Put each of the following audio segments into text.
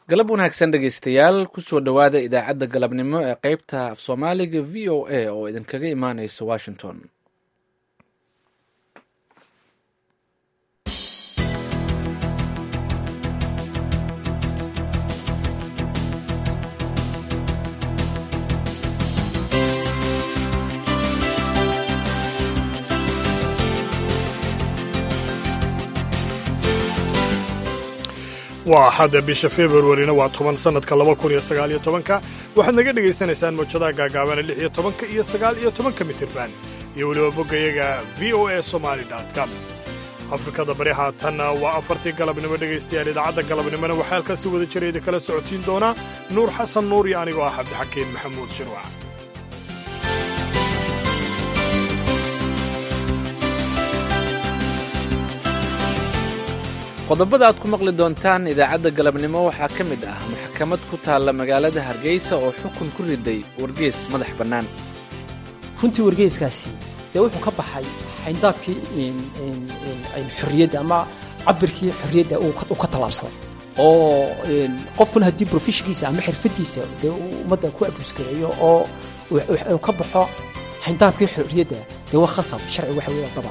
galab wanaagsan dhegaystayaal kusoo dhowaada idaacadda galabnimo ee qeybta af soomaaliga v o a oo idinkaga imaaneysa washington waa axadda bisha februarina waa toban sannadka laba kun iyo sagaal iyo tobanka waxaad naga dhegaysanaysaan mawjadaha gaagaabana lix iyo tobanka iyo sagaal iyo tobanka mitirban iyo weliba boggayaga v o a somali com afrikada bari haatanna waa afartii galabnimo dhegaystayaal idaacadda galabnimona waxaa halkaasi wada jira idinkala socodsiin doonaa nuur xasan nuur iyo anigoo ah cabdixakiin maxamuud shirwac qodobada aad ku maqli doontaan idaacadda galabnimo waxaa ka mid ah maxkamad ku taalla magaalada hargeysa oo xukun ku riday wargees madax bannaan runtii wargeeskaasi dee wuxuu ka baxay xayndaabkii xorriyadda ama cabirkii xorriyadda uu ka tallaabsaday oo qofkuna haddii brofeshinkiisa ama xirfadiisa dee ummadda ku abusgareeyo oo uu ka baxo xayndaabkii xorriyadda dee waa khasab sharci waxa weeya dabar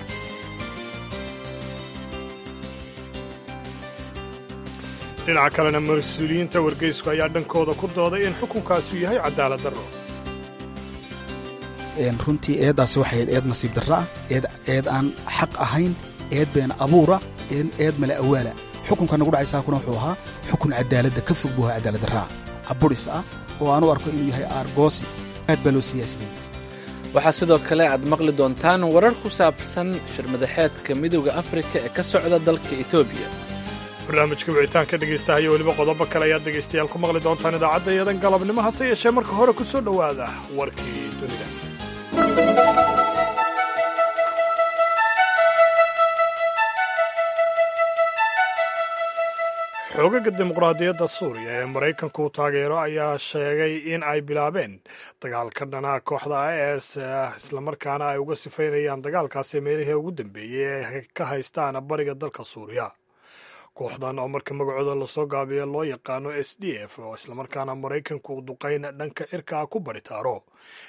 dhinaca kalena mas-uuliyiinta wargeysku ayaa dhankooda ku dooday in xukunkaasu yahay cadaalad darro runtii eeddaasi waxay ahayd eed nasiib darra ah eed aan xaq ahayn eed been abuura eed male awaala xukunka nagu dhacay saakuna wuxuu ahaa xukun cadaaladda ka fog buu ahaa cadaalad darraa caburis ah oo aan u arko inuu yahay aargoosi aad baa loo siyaasadayy waxaa sidoo kale aad maqli doontaan warar ku saabsan shirmadaxeedka midowda afrika ee ka socda dalka etoobiya barnaamijka wicitaanka dhegaystaha iyo weliba qodobo kale ayaad dhegaystayaal ku maqli doontaan idaacadda iyadan galabnimo hase yeeshee marka hore ku soo dhowaada warkii dunida xoogaga dimuqraadiyadda suuriya ee maraykanku taageero ayaa sheegay in ay bilaabeen dagaalka dhanaha kooxda is islamarkaana ay uga sifaynayaan dagaalkaasi meelihii ugu dambeeyey ee ka haystaan bariga dalka suuriya kooxdan oo marka magacooda lasoo gaabiya loo yaqaano s d f oo islamarkaana maraykanku duqayn dhanka cirka ah ku baritaaro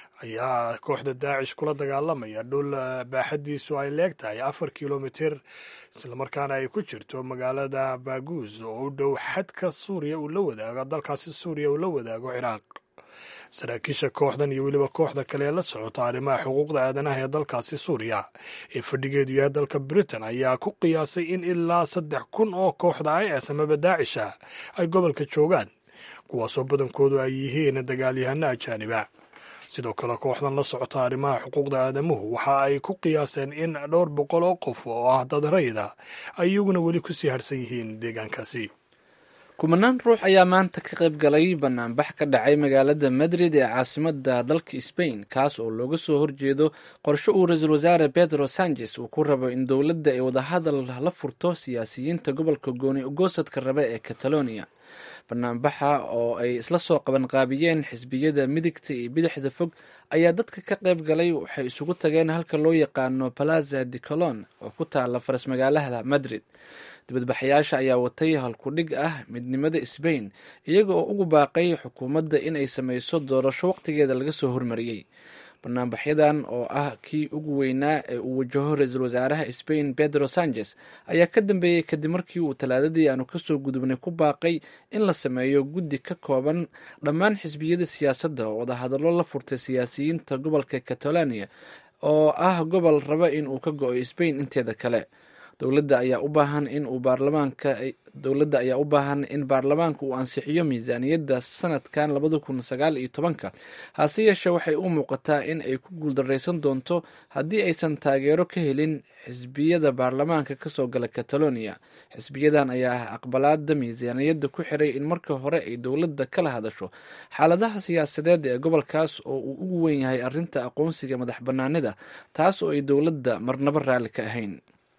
ayaa kooxda daacish kula dagaalamaya dhul baaxadiisu ay leeg tahay afar kilomitir islamarkaana ay ku jirto magaalada baguuz oo u dhow xadka suuriya uu la wadaago dalkaasi suuriya uu la wadaago ciraaq saraakiisha kooxdan iyo weliba kooxda kale ee la socota arrimaha xuquuqda aadanaha ee dalkaasi suuriya ee fadhigeedu yahay dalka britain ayaa ku qiyaasay in ilaa saddex kun oo kooxda is amaba daacisha ay gobolka joogaan kuwaasoo badankoodu ay yihiin dagaalyahano ajaaniba sidoo kale kooxdan la socota arrimaha xuquuqda aadamuhu waxa ay ku qiyaaseen in dhowr boqol oo qof oo ah dad rayda ay iyaguna weli kusii harsan yihiin deegaankaasi kumanaan ruux ayaa maanta ka qayb galay banaanbax ka dhacay magaalada madrid ee caasimada dalka sbain kaas oo looga soo horjeedo qorshe uu ra-iisul wasaare pedro sanchez uu ku rabo in dowladda ay wadahadal la furto siyaasiyiinta gobolka gooni ogoosadka rabe ee catalonia banaanbaxa oo ay isla soo qabanqaabiyeen xisbiyada midigta iyo bidixda fog ayaa dadka ka qayb galay waxay isugu tageen halka loo yaqaano palaza de colon oo ku taala faras magaalada madrid dibadbaxayaasha ayaa watay halkudhig ah midnimada sbain iyaga oo ugu baaqay xukuumadda in ay sameyso doorasho waqtigeeda laga soo hormariyey banaanbaxyadan oo ah kii ugu weynaa ee uu wajaho ra-iisul wasaaraha sbain pedro sanchez ayaa ka dambeeyey kadib markii uu talaadadii aanu kasoo gudubnay ku baaqay in la sameeyo guddi ka kooban dhammaan xisbiyada siyaasadda oo wadahadallo la furtay siyaasiyiinta gobolka catalonia oo ah gobol raba in uu ka go-o sbain inteeda kale dowladda ayaa u baahan in uu baarlamaanka dowladda ayaa u baahan in baarlamaanka uu ansixiyo miisaaniyadda sanadkan labada kun sagaal iyo tobanka hase yeeshee waxay u muuqataa in ay ku guuldareysan doonto haddii aysan taageero ka helin xisbiyada baarlamaanka kasoo gala catalonia xisbiyadan ayaa aqbalaada miisaaniyadda ku xiray in marka hore ay dowladda kala hadasho xaaladaha siyaasadeed ee gobolkaas oo uu ugu weyn yahay arrinta aqoonsiga madax banaanida taas oo ay dowladda marnabo raalli ka ahayn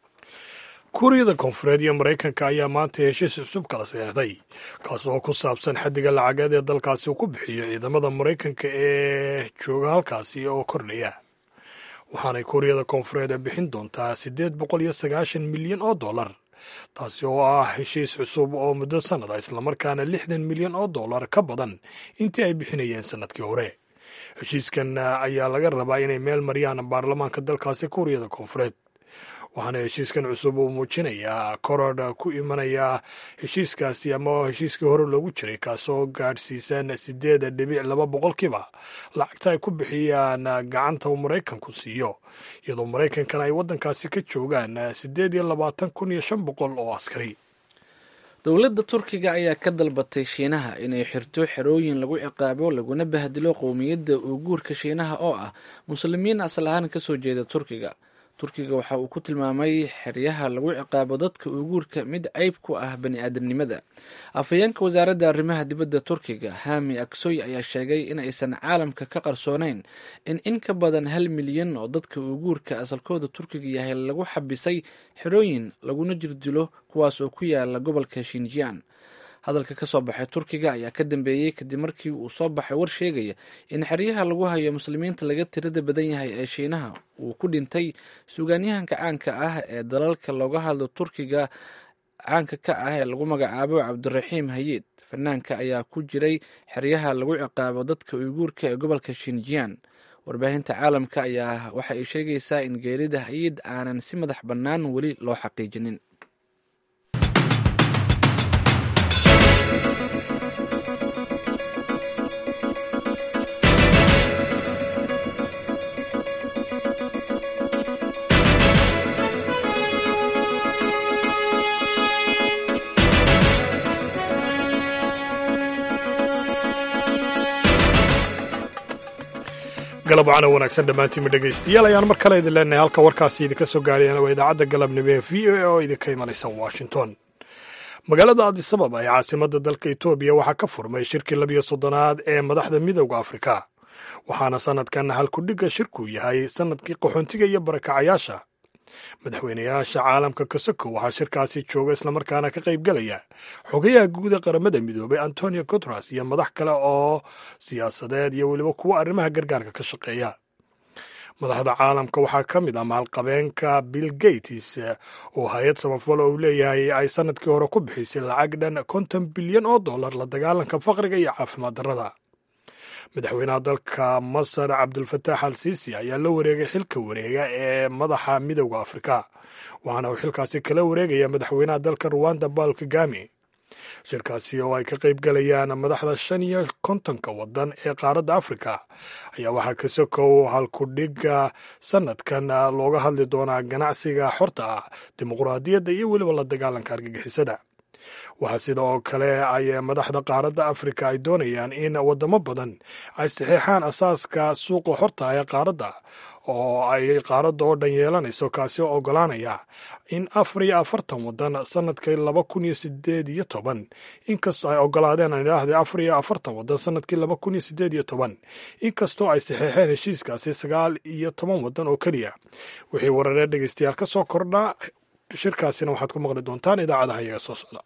kuuriyada koonfureed iyo maraykanka ayaa maanta heshiis cusub kala seexday kaas oo ku saabsan xaddiga lacageed ee dalkaasi uu ku bixiyo ciidamada maraykanka ee jooga halkaasi oo kordhaya waxaanay kuuriyada koonfureed bixin doontaa siddeed boqol iyo sagaashan milyan oo dollar taasi oo ah heshiis cusub oo muddo sannada islamarkaana lixdan milyan oo dollar ka badan intii ay bixinayeen sannadkii hore heshiiskan ayaa laga rabaa inay meel mariyaan baarlamaanka dalkaasi kuuriyada koonfureed waxaana heshiiskan cusub uu muujinayaa korodh ku imanaya heshiiskaasi ama heshiiskii hore loogu jiray kaasoo gaadhsiisan sideed dhibic laba boqolkiiba lacagta ay ku bixiyaan gacanta uu maraykanku siiyo iyadoo maraykankana ay waddankaasi ka joogaan siddeed iyo labaatan kun iyo shan boqol oo askari dowladda turkiga ayaa ka dalbatay shiinaha inay xirto xerooyin lagu ciqaabo laguna bahdilo qowmiyadda uuguurka shiinaha oo ah muslimiin asal ahaan kasoo jeeda turkiga turkiga waxa uu ku tilmaamay xeryaha lagu ciqaabo dadka uuguurka mid ceyb ku ah bani aadamnimada afhayeenka wasaaradda arrimaha dibadda turkiga hami aksoy ayaa sheegay in aysan caalamka ka qarsooneyn in in ka badan hal milyan oo dadka uuguurka asalkooda turkiga yahay lagu xabisay xerooyin laguna jirdilo kuwaas oo ku yaala gobolka shinjiyan hadalka ka soo baxay turkiga ayaa ka dambeeyey kadib markii uu soo baxay war sheegaya in xeryaha lagu hayo muslimiinta laga tirada badan yahay ee shiinaha uu ku dhintay sugaanyahanka caanka ah ee dalalka looga hadlo turkiga caanka ka ah ee lagu magacaabo cabdiraxiim hayid fanaanka ayaa ku jiray xeryaha lagu ciqaabo dadka uyguurka ee gobolka shinjiyan warbaahinta caalamka ayaa waxa ay sheegaysaa in geerida hayid aanan si madax bannaan weli loo xaqiijinin galab wacana wanaagsan dhammaantiinma dhegaystayaal ayaan mar kale idin leenahay halka warkaasi idinka soo gaadhayana waa idaacadda galabnimo ee v o a oo idinka imanaysa washington magaalada adisababa ee caasimadda dalka etoobiya waxaa ka furmay shirkii labiyo soddonaad ee madaxda midowda afrika waxaana sannadkan halkudhigga shirku yahay sannadkii qaxoontiga iyo barakacayaasha madaxweynayaasha caalamka kasoko waxaa shirkaasi jooga islamarkaana ka qayb gelaya xogayaha guud ee qaramada midoobay antonio guteres iyo madax kale oo siyaasadeed iyo weliba kuwa arrimaha gargaarka ka shaqeeya madaxda caalamka waxaa ka mid ah maalqabeenka bill gates oo hay-ad samafal oo uu leeyahay ay sanadkii hore ku bixisay lacag dhan konton bilyan oo dollar la dagaalanka faqriga iyo caafimaad darrada madaxweynaha dalka masar cabdulfataax al siisi ayaa la wareegay xilka wareega ee madaxa midowda afrika waxaana uu xilkaasi kala wareegaya madaxweynaha dalka ruwanda paul kagame shirkaasi oo ay ka qayb galayaan madaxda shan iyo kontonka wadan ee qaaradda afrika ayaa waxaa ka sokow halkudhigga sanadkan looga hadli doonaa ganacsiga xorta ah dimuquraadiyadda iyo weliba la dagaalanka argagixisada waxaa sida oo kale ay madaxda qaaradda afrika ay doonayaan in wadamo badan ay saxeexaan asaaska suuqa xorta ee qaaradda oo ay qaaradda oo dhan yeelanayso kaasi oo ogolaanaya in afar iyo afartan wadan sanadkii laba kun iyo sideed iyo toban inkastoo ay ogolaadeen aan idhaahday afar iyo afartan wadan sanadkii laba kun iyo sideed iyo toban inkastoo ay saxeexeen heshiiskaasi sagaal iyo toban wadan oo keliya wixii wararee dhegeystayaal ka soo kordhaa shirkaasina waxaad ku maqli doontaan idaacadaha iyaga soo socda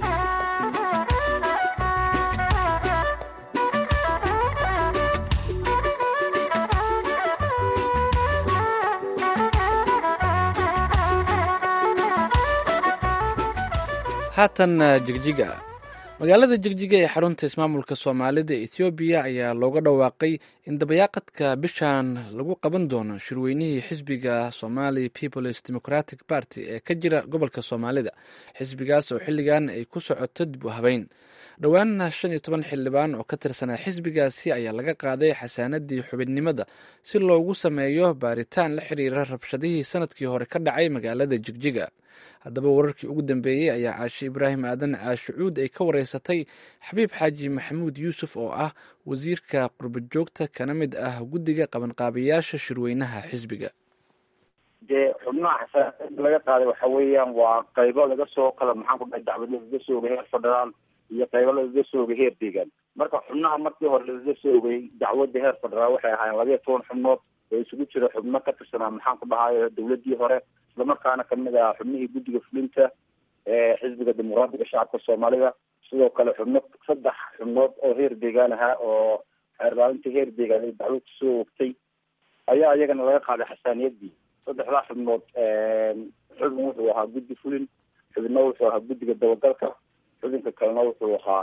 haatan jigjiga magaalada jigjiga ee xarunta ismaamulka soomaalida ethoobiya ayaa looga dhawaaqay in dabayaaqadka bishan lagu qaban doono shirweynihii xisbiga somali peoples democratic party ee ka jira gobolka soomaalida xisbigaas oo xilligan ay ku socoto dib u habeyn dhowaanna shan iyo toban xildhibaan oo ka tirsanaa xisbigaasi ayaa laga qaaday xasaanadii xubinnimada si loogu sameeyo baaritaan la xiriira rabshadihii sanadkii hore ka dhacay magaalada jigjiga haddaba wararkii ugu dambeeyey ayaa caashi ibraahim aadan caashicuud ay ka wareysatay xabiib xaaji maxamuud yuusuf oo ah wasiirka qurbajoogta kana mid ah guddiga qabanqaabayaasha shirweynaha xisbiga dee xubnaha xasaanada laga qaaday waxa weeyaan waa qaybo laga soo kala maxaan ku dhahay dacwad lagaga soogay heer federaal iyo qaybo lagaga soogay heer deegaan marka xubnaha markii hore lagaga soogay dacwadda heer federaal waxay ahaayeen labayo toban xubnood oo isugu jira xubno ka tirsanaa maxaan ku dhahayo dawladii hore islamarkaana kamid ah xubnihii guddiga fulinta ee xisbiga dimuqraadiga shacabka soomaalida sidoo kale xubno saddex xubnood oo heer deegaan ahaa oo xeerlaalinta heer deegaan ay dacwad kusoo ogtay ayaa iyagana laga qaaday xasaaniyadii saddexdaa xubnood xubin wuxuu ahaa guddi fulin xubinna wuxuu ahaa guddiga dabagalka xubinka kalena wuxuu ahaa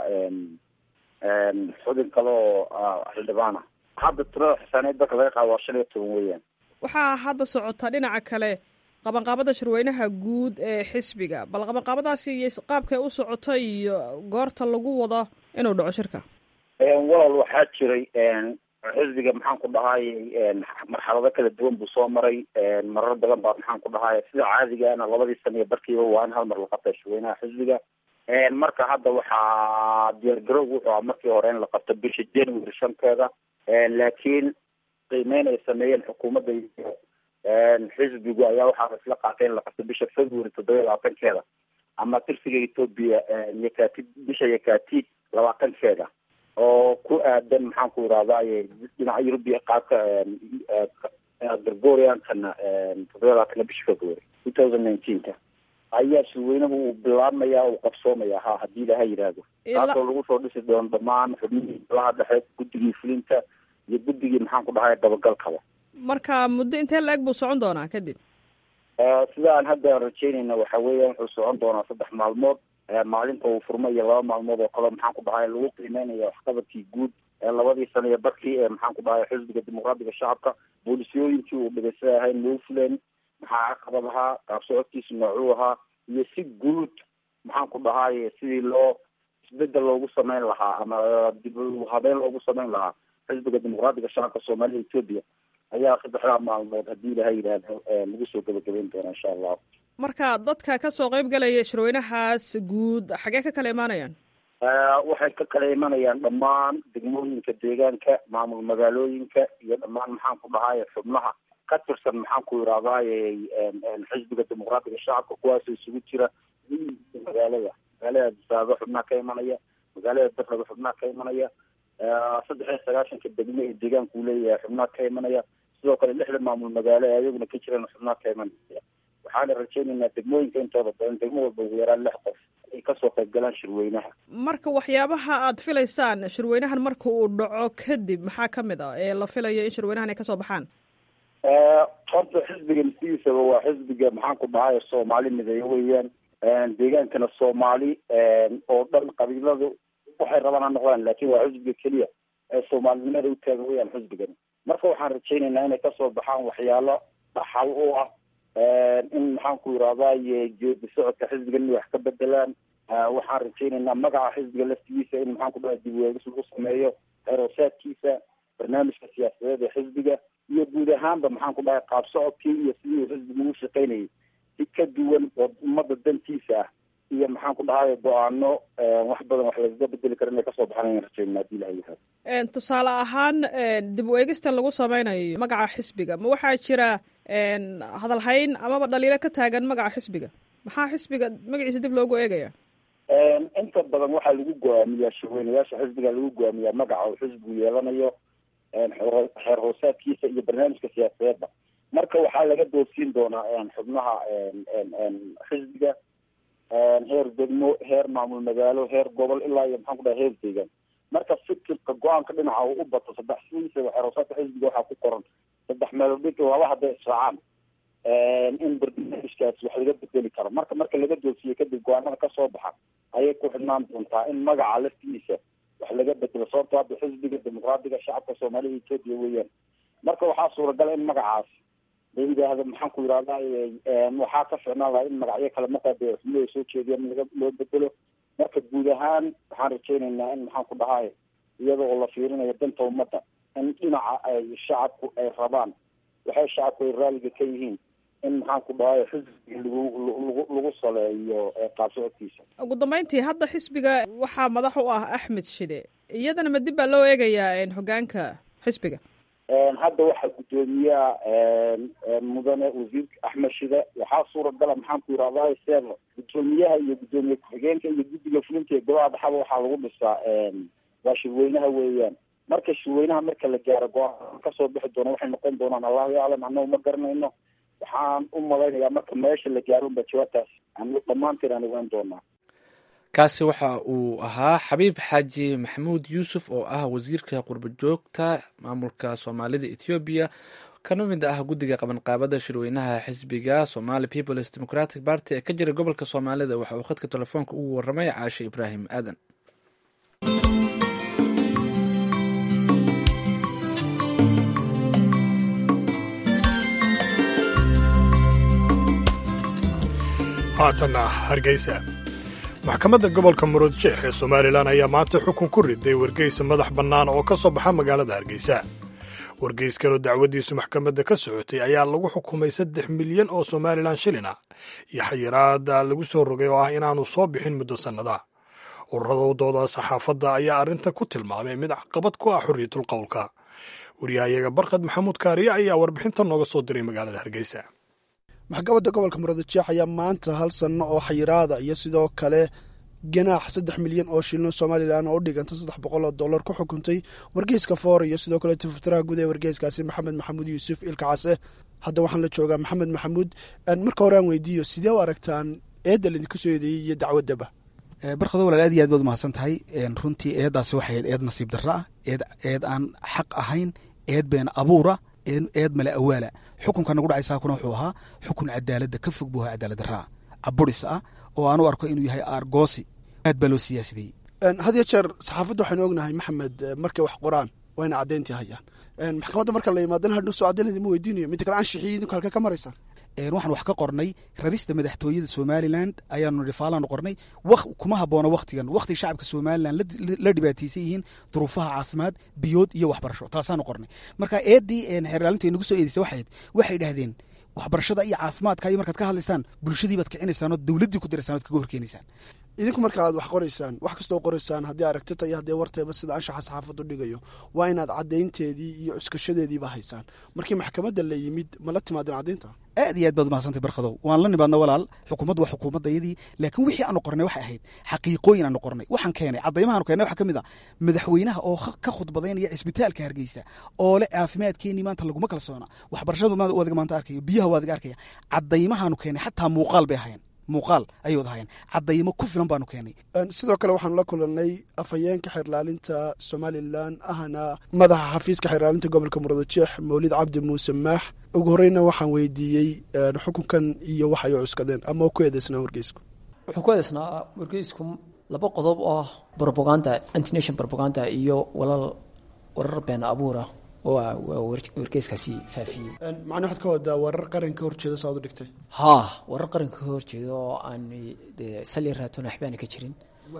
xubin kale oo xildhibaan ah hadda tirada xisaaneed dalka laga qaado waa shan iyo toban weeyaan waxaa hadda socota dhinaca kale qabanqaabada shirweynaha guud ee xisbiga bal qabanqaabadaasi iyo qaabkay u socoto iyo goorta lagu wado inuu dhaco shirka walaal waxaa jiray xisbiga maxaan ku dhahayy marxalado kala duwan buu soo maray marar badan baa maxaan ku dhahaya sida caadigaana labadii sana iyo barkiiba waa in hal mar la qabta shirweynaha xisbiga marka hadda waxaa diyaargarowg wuxuu aha markii hore in la qabto bisha january shanteeda laakiin qiimeyn ay sameeyeen xukuumadda iyo xisbigu ayaa waxaa isla qaatay in la qabto bisha february toddoba iyo labaatankeeda ama tirsiga ethoopia yakatid bisha yakatid labaatankeeda oo ku aadan maxaan ku irahday dhinaca eurubia qaabka gregoriankana toddoba labaatanka bisha february two thousand nineteenka ayaa shirweynuhu uu bilaabmaya uu qabsoomaya ha haddii ilaha yidhaahdo taasoo lagu soo dhisi doono dhamaan xubnihii golaha dhexe guddigii fulinta iyo guddigii maxaan ku dhahay dabagalkaba marka muddo intee la-eg buu socon doonaa kadib sida aan hadda rajeynayna waxa weeya wuxuu socon doonaa saddex maalmood maalinta uu furmo iyo laba maalmood oo kale maxaan ku dhahay lagu qiimeynaya waxqabadkii guud labadii sana iyo barkii ee maxaan ku dhahay xisbiga dimuqraadiga shacabka boolisiyooyinkii uu dhigay sida ahayn loo fulen maxaa caqabad ahaa qaab socodkiisu noocuu ahaa iyo si guud maxaan ku dhahay sidii loo isbedel loogu sameyn lahaa ama dib habeyn loogu sameyn lahaa xisbiga dimuqraadiga shacabka soomaalida ethoopia ayaa saddexdaa maalmood haddii ilaha yidhaahdo lagu soo gebagabeyn doona insha allah marka dadka kasoo qeyb galaya shirweynahaas guud xagee ka kala imaanayaan waxay ka kala imanayaan dhammaan degmooyinka deegaanka maamul magaalooyinka iyo dhammaan maxaan ku dhahay xubnaha ka tirsan maxaan ku irahdaye xisbiga dimuqraadiga shacabka kuwaasoo isugu jira magaalada magaalada disaabo xubnaha ka imanaya magaalada darraba xubnaha ka imanaya saddex iyo sagaashanka degmo ee deegaanka uu leeyahay xubnaha ka imanaya sidoo kale lixda maamul magaalo ee ayaguna ka jiraan xubnaha ka imanaya waxaana rajeynaynaa degmooyinka intooda badan degmo walba ugu yaraan lix qof ay kasoo qayb galaan shirweynaha marka waxyaabaha aad filaysaan shirweynahan marka uu dhaco kadib maxaa kamid ah ee la filayo in shirweynahan ay kasoo baxaan horta xisbigan sidiisaba waa xisbiga maxaan ku dhahay soomaali mideeyo weeyaan deegaankana soomaali oo dhan qabiiladu waxay rabaan ha noqdaan laakin waa xisbiga keliya ee soomaalinimada u taagan weyaan xisbigan marka waxaan rajeynaynaa inay kasoo baxaan waxyaalo dhaxal u ah in maxaan ku irahdaye geedi socodka xisbigan inay wax ka bedelaan waxaan rajeynaynaa magaca xisbiga laftigiisa in maxaan ku dhahay dib weegis lagu sameeyo xeeroosaadkiisa barnaamijka siyaasadeed ee xisbiga iyo guud ahaanba maxaan ku dhahay qaab socodkii iyo sidii uu xisbigu ugu shaqeynayay si ka duwan oo ummadda dantiisa ah iyo maxaan ku dhahay go-aano wax badan wax lagaga bedeli karo inay kasoo baxaan ayaan rajeynaa hadii ilaha yihahdo tusaale ahaan dib u eegistan lagu sameynayo magaca xisbiga ma waxaa jira hadalhayn amaba dhaliilo ka taagan magaca xisbiga maxaa xisbiga magaciisa dib loogu eegaya inta badan waxaa lagu go-aamiyaa shirweynayaasha xisbiga lagu go-aamiyaa magaca uu xisbigu yeelanayo xeer hoosaadkiisa iyo barnaamijka siyaasadeedba marka waxaa laga doodsiin doonaa xubnaha xisbiga heer degmo heer maamul magaalo heer gobol ilaa iyo maxaan ku dhahay heer deegaan marka fikirka go-aanka dhinaca uu u bato saddex sidiisa xeer hoosaadka xisbiga waxaa ku qoran saddex meeloodhig laba hadday israacaan in barnaamijkaas wax laga bedeli karo marka marka laga doodsiiyo kadib go-aanada kasoo baxa ayay ku xidhnaan doontaa in magaca laftigiisa wax laga bedelo sababto hadda xisbiga dimuqraadiga shacabka soomaalida ethoopia weeyaan marka waxaa suuragala in magacaas la yidhaahdo maxaan ku yidhahda waxaa ka ficnaan lahaa in magacyo kale maqaade xubnuhu ay soo jeediyaan in laga loo bedelo marka guud ahaan waxaan rajeynaynaa in maxaan ku dhahay iyada oo la fiirinayo danta ummadda in dhinaca ay shacabku ay rabaan waxay shacabku ay raaliga ka yihiin in maxaan ku dhahay xisbiga lagu lagu lagu saleeyo qaab socodkiisa ugu dambeyntii hadda xisbiga waxaa madax u ah axmed shide iyadana ma dib baa loo eegayaa hogaanka xisbiga hadda waxaa guddoomiyaha mudane wasiirka axmed shide waxaa suuragala maxaan ku yidhahdaa seeda guddoomiyaha iyo guddoomiye ku-xigeenka iyo guddiga fulinta ee golaha dhaxaba waxaa lagu dhisaa waa shirweynaha weeyaan marka shirweynaha marka la gaaro go-aan kasoo bixi doona waxay noqon doonaan allahu yaclam annagu ma garanayno waxaan u malaynayaa marka meesha la gaaro unba jawaabtaas aan dhammaanteen aan ogaan doonaa kaasi waxa uu ahaa xabiib xaaji maxamuud yuusuf oo ah wasiirka qurbo joogta maamulka soomaalida ethoobiya kana mid ah guddiga qabanqaabada shirweynaha xisbiga somali peoples democratic party ee ka jira gobolka soomaalida waxa uu khadka telefoonka ugu waramay caashe ibraahim aadan haatanna hargeysa maxkamadda gobolka murudsheex ee somalilan ayaa maanta xukun ku riday wargeysa madax bannaan oo ka soo baxa magaalada hargeysa wargeyskanoo dacwaddiisu maxkamadda ka socotay ayaa lagu xukumay saddex milyan oo somalilan shilin ah iyo xayiraada lagu soo rogay oo ah inaanu soo bixin muddo sannada ururadooda saxaafadda ayaa arrintan ku tilmaamay mid caqabad ku ah xorriyatul qowlka waryahayaga barkad maxamuud kaariye ayaa warbixinta nooga soo diray magaalada hargeysa maxkamadda gobolka murudujeex ayaa maanta hal sanno oo xayiraada iyo sidoo kale ganaax saddex milyan oo shilin somalilan oo u dhiganta saddex boqol oo dollar ku xukuntay wargeyska foor iyo sidoo kale tifaftiraha guud ee wargeyskaasi maxamed maxamuud yuusuf ilka case hadda waxaan la joogaa maxamed maxamuud marka hore aan weydiiyo sidee u aragtaan eedda laidinku soo eedeeyey iyo dacwaddaba barkado walaal aad iyo aad baad umahadsan tahay runtii eeddaasi waxay ahayd eed nasiib darro ah eed eed aan xaq ahayn eed been abuura eed male awaala xukunka nagu dhacaysaa kuna wuxuu ahaa xukun cadaaladda ka fog buu ahaa cadaalad darraa caburis ah oo aan u arko inuu yahay aargoosi aad baa loo siyaasadeyey had iyo jeer saxaafadda waxaynu ognahay maxamed markay wax qoraan waa ina caddayntii hayaan maxkamadda marka la yimaadana hadhow soo caddaynadi ma weydiinayo midda kale anshixiyo idinku halka ka maraysaan waxaan wax ka qornay rarista madaxtooyada somalilan ayaanu dhifaalaanu qornay kuma haboono wakhtigan wakhti shacabka somalilan la dhibaataysan yihiin duruufaha caafimaad biyood iyo waxbarasho taasaanu qornay marka eeddii xeerlaalintu ay nagu soo eedeysay waxayd waxay dhahdeen waxbarashada iyo caafimaadka iyo markaad ka hadlaysaan bulshadii baad kicinaysaan oo dowladdii ku diraysaan ood kaga horkeenaysaan idinku marka aad wax qoraysaan wax kastoo qoraysaan haddii aragtita iyo haddii warteeba sida anshaxa saxaafaddu dhigayo waa inaad caddaynteedii iyo cuskashadeediiba haysaan markii maxkamadda la yimid ma la timaadeen caddaynta aad iyo aad baad umahadsantay barkadow waan la nimaadna walaal xukuumaddu waa xukuumaddayadii laakiin wixii aanu qornay waxay ahayd xaqiiqooyin aanu qornay waxaan keenay caddaymahaanu keenay waxaa ka mid a madaxweynaha oo ka khudbadaynaya cisbitaalka hargeysa oo le caafimaadkeenii maanta laguma kalsoona waxbarashadu wadiga maanta arkayo biyaha waadiga arkaya caddaymahaanu keenay xataa muuqaal bay ahayn muuqaal ayay wad ahayeen caddaymo ku filan baanu keenay sidoo kale waxaanu la kulannay afhayeenka xeerlaalinta somalilan ahna madaxa xafiiska xeerlaalinta gobolka murudujeex mawlid cabdi muuse maax ugu horeyna waxaan weydiiyey xukunkan iyo wax ay u cuskadeen ama ku eedeysnaa wargeysku wuxuu ku eedeysnaa wargeysku laba qodob oo robaganda antination robaganda iyo walal warar been abuura oo wargeyskaasi faafiyey macnaa waxaad ka wadaa warar qaranka horjeeda saaad u dhigtay haa warar qaranka horjeeda oo aan sali raatoon waxbaana ka jirin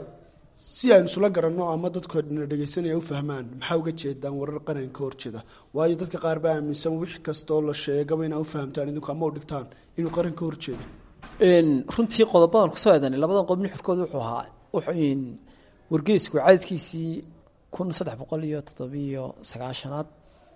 si aynu isula garanno ama dadku na dhegeysanaya u fahmaan maxaa uga jeedaan warar qaranka horjeeda waayo dadka qaar baa aaminsan wix kastoo la sheegaba inaa u fahamtaan idinku ama u dhigtaan inuu qaranka horjeedo runtii qodobadan kusoo eedanay labadan qodob nuxurkooda wuxuu ahaa wargeysku cadadkiisii kun saddex boqol iyo toddobiyo sagaashanaad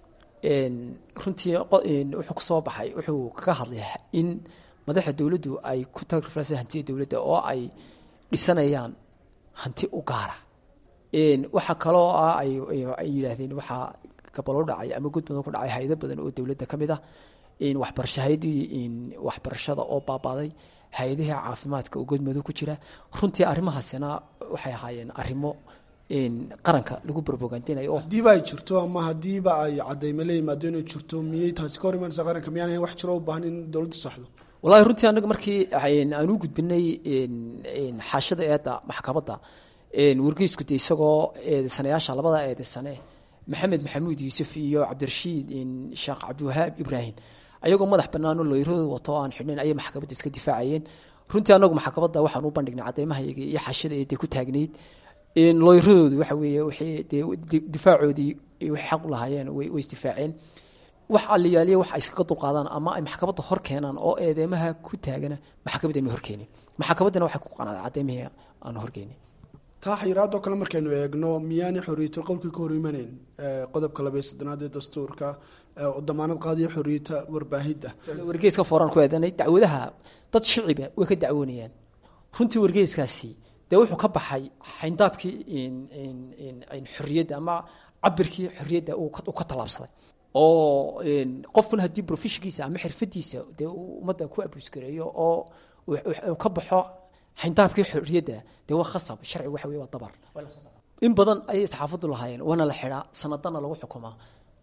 runtii wuxuu kusoo baxay wuxuu kaga hadlay in madaxa dowladdu ay ku tagriflaysa hantida dowladda oo ay dhisanayaan hanti u gaara waxaa kaloo ah ay yidhaahdeen waxaa gabalo dhacay ama gudbadan ku dhacay hay-ado badan oo dowladda ka mid ah waxbarasho hay-adii waxbarashada oo baabaaday hay-adihii caafimaadka oo godmado ku jira runtii arrimahaasina waxay ahaayeen arrimo qaranka lagu brobogandinayo haddiiba ay jirto ama haddiiba ay cadayme la yimaado inay jirto miyay taasi ka hor imanaysaa qaranka miyaan wax jiro u baahan in dowladdu saxdo wallahi runtii anaga markii aan u gudbinay xaashada eedda maxkamadda wargeysku de isagoo eedeysanayaasha labada eedeysane maxamed maxamuud yuusuf iyo cabdirashiid sheekh cabdiwahaab ibraahim ayagoo madax banaanoo looyradooda wato oo aan xidhnayn ayay maxkamadda iska difaacayeen runtii anagu maxkamadda waxaan u bandhignay cadeymahayaga iyo xaashada eedda ku taagnayd looyradoodu waxa weeye waxay dee difaacoodii waxay xaq u lahaayeen way isdifaaceen wax aliyaaliya wax ay iskaga dulqaadaan ama ay maxkamadda hor keenaan oo eedeymaha ku taagana maxkamadda ma horkeenin maxkamaddana waxay ku qanaaday cadeymihii aan horkeenin taa xayiraadoo kale markaynu eegno miyaanay xoriyatul qowlkii ka hor imaneyn qodobka labaiy soddonaad ee dastuurka damaanad qaadiyo xoriyata warbaahidda wargeyska fooraan ku eedanay dacwadaha dad shiciba way ka dacwoonayaan runtii wargeyskaasi dee wuxuu ka baxay xayndaabkii xorriyadda ama cabirkii xorriyadda uu ka tallaabsaday oo qofkuna haddii profeshinkiisa ama xirfadiisa dee ummadda ku abusgareeyo oo ka baxo xayndaabkii xorriyadda dee waa khasab sharci waxa wey waa dabar in badan ayay saxaafaddu lahaayeen waana la xidhaa sanadana lagu xukumaa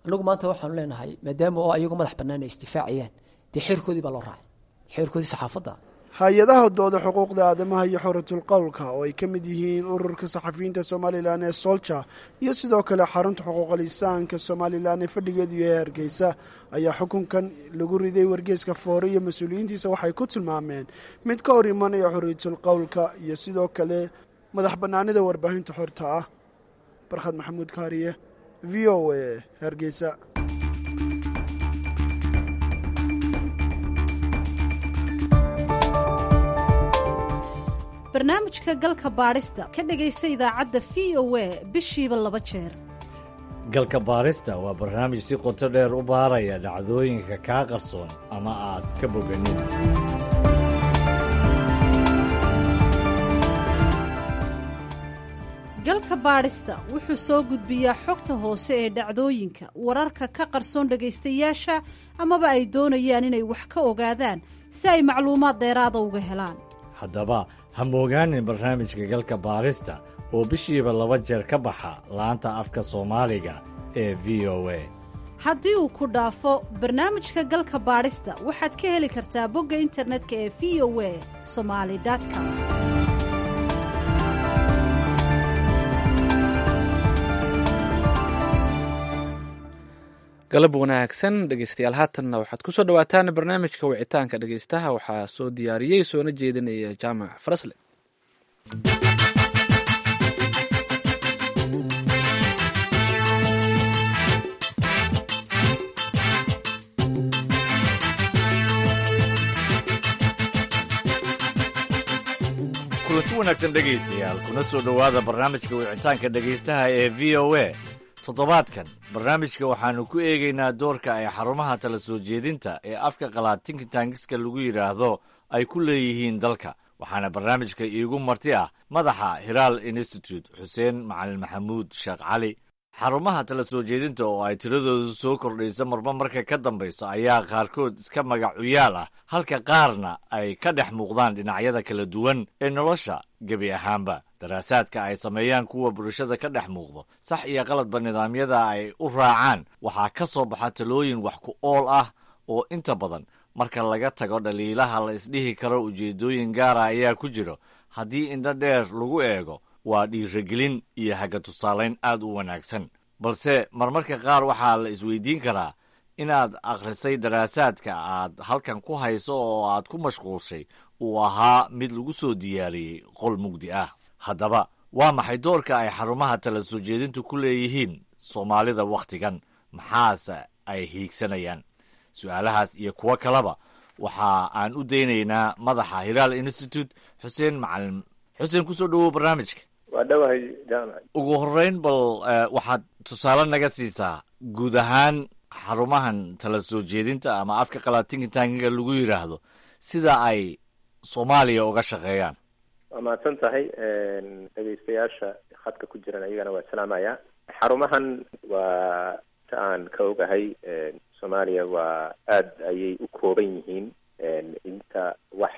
anagu maanta waxaanu leenahay maadaama oo ayagu madax bannaan ay isdifaacayaan dee xeerkoodii baa loo raacay xeerkoodii saxaafadda hay-adaha dooda xuquuqda aadamaha iyo xoratul qowlka oo ay ka mid yihiin ururka saxafiyiinta somalilan ee solja iyo sidoo kale xarunta xuquuqal insaanka somalilan ee fadhigeedu yahay hargeysa ayaa xukunkan lagu riday wargeeska foore iyo mas-uuliyiintiisa waxay ku tilmaameen mid ka hor imanaya xorriyatul qowlka iyo sidoo kale madax bannaanida warbaahinta xorta ah barkhad maxamuud kaariye v o a hargeysa barnaamijka galka baadhista ka dhegaysa idaacadda v o a bishiiba laba jeer galka baarista waa barnaamij si qoto dheer u baaraya dhacdooyinka kaa qarsoon ama aad ka boganin galka baadhista wuxuu soo gudbiyaa xogta hoose ee dhacdooyinka wararka ka qarsoon dhegaystayaasha amaba ay doonayaan inay wax ka ogaadaan si ay macluumaad dheeraada uga helaan haddaba ha moogaanin barnaamijka galka baarista oo bishiiba laba jeer ka baxa laanta afka soomaaliga ee v o a haddii uu ku dhaafo barnaamijka galka baadhista waxaad ka heli kartaa bogga internetka ee v o a somali com galab wanaagsan dhegeystayaal haatanna waxaad kusoo dhawaataan barnaamijka wicitaanka dhegeystaha waxaa soo diyaariyey soona jeedinaya jaamac farasle kulanti wanaagsan dhegaystayaal kuna soo dhowaada barnaamijka wicitaanka dhegaystaha ee v o a toddobaadkan barnaamijka waxaannu ku eegaynaa doorka ay xarumaha tala soo jeedinta ee afka qalaad tinkitankiska lagu yidhaahdo ay ku leeyihiin dalka waxaana barnaamijka iigu marti ah madaxa hiraal institute xuseen macalin maxamuud sheekh cali xarumaha tala soo jeedinta oo ay tiradoodu soo kordhaysa marba marka ka dambaysa ayaa qaarkood iska magacuyaal ah halka qaarna ay ka dhex muuqdaan dhinacyada kala duwan ee nolosha gebi ahaanba daraasaadka ay sameeyaan kuwa bulshada ka dhex muuqdo sax iyo qaladba nidaamyada ay u raacaan waxaa ka soo baxa talooyin wax ku ool ah oo inta badan marka laga tago dhaliilaha la isdhihi karo ujeeddooyin gaara ayaa ku jiro haddii indho dheer lagu eego waa dhiiragelin iyo haga tusaalayn aad u wanaagsan balse marmarka qaar waxaa la isweydiin karaa inaad akhrisay daraasaadka aad halkan ku hayso oo aad ku mashquulshay uu ahaa mid lagu soo diyaariyey qol mugdi ah haddaba waa maxay doorka ay xarumaha tala soo jeedintu ku leeyihiin soomaalida wakhtigan maxaase ay hiigsanayaan su-aalahaas iyo kuwo kaleba waxa aan u daynaynaa madaxa hiraal institute xuseen macalin xuseen kusoo dhowow barnaamijka waa dhowahay jaamac ugu horreyn bal waxaad tusaale naga siisaa guud ahaan xarumahan tala soo jeedinta ama afka qalaad tinkitankiga lagu yidhaahdo sida ay soomaaliya uga shaqeeyaan waa mahadsan tahay dhegeystayaasha khadka ku jiran ayagana waa salaamaya xarumahan waa ta aan ka ogahay soomaaliya waa aad ayay u kooban yihiin inta wax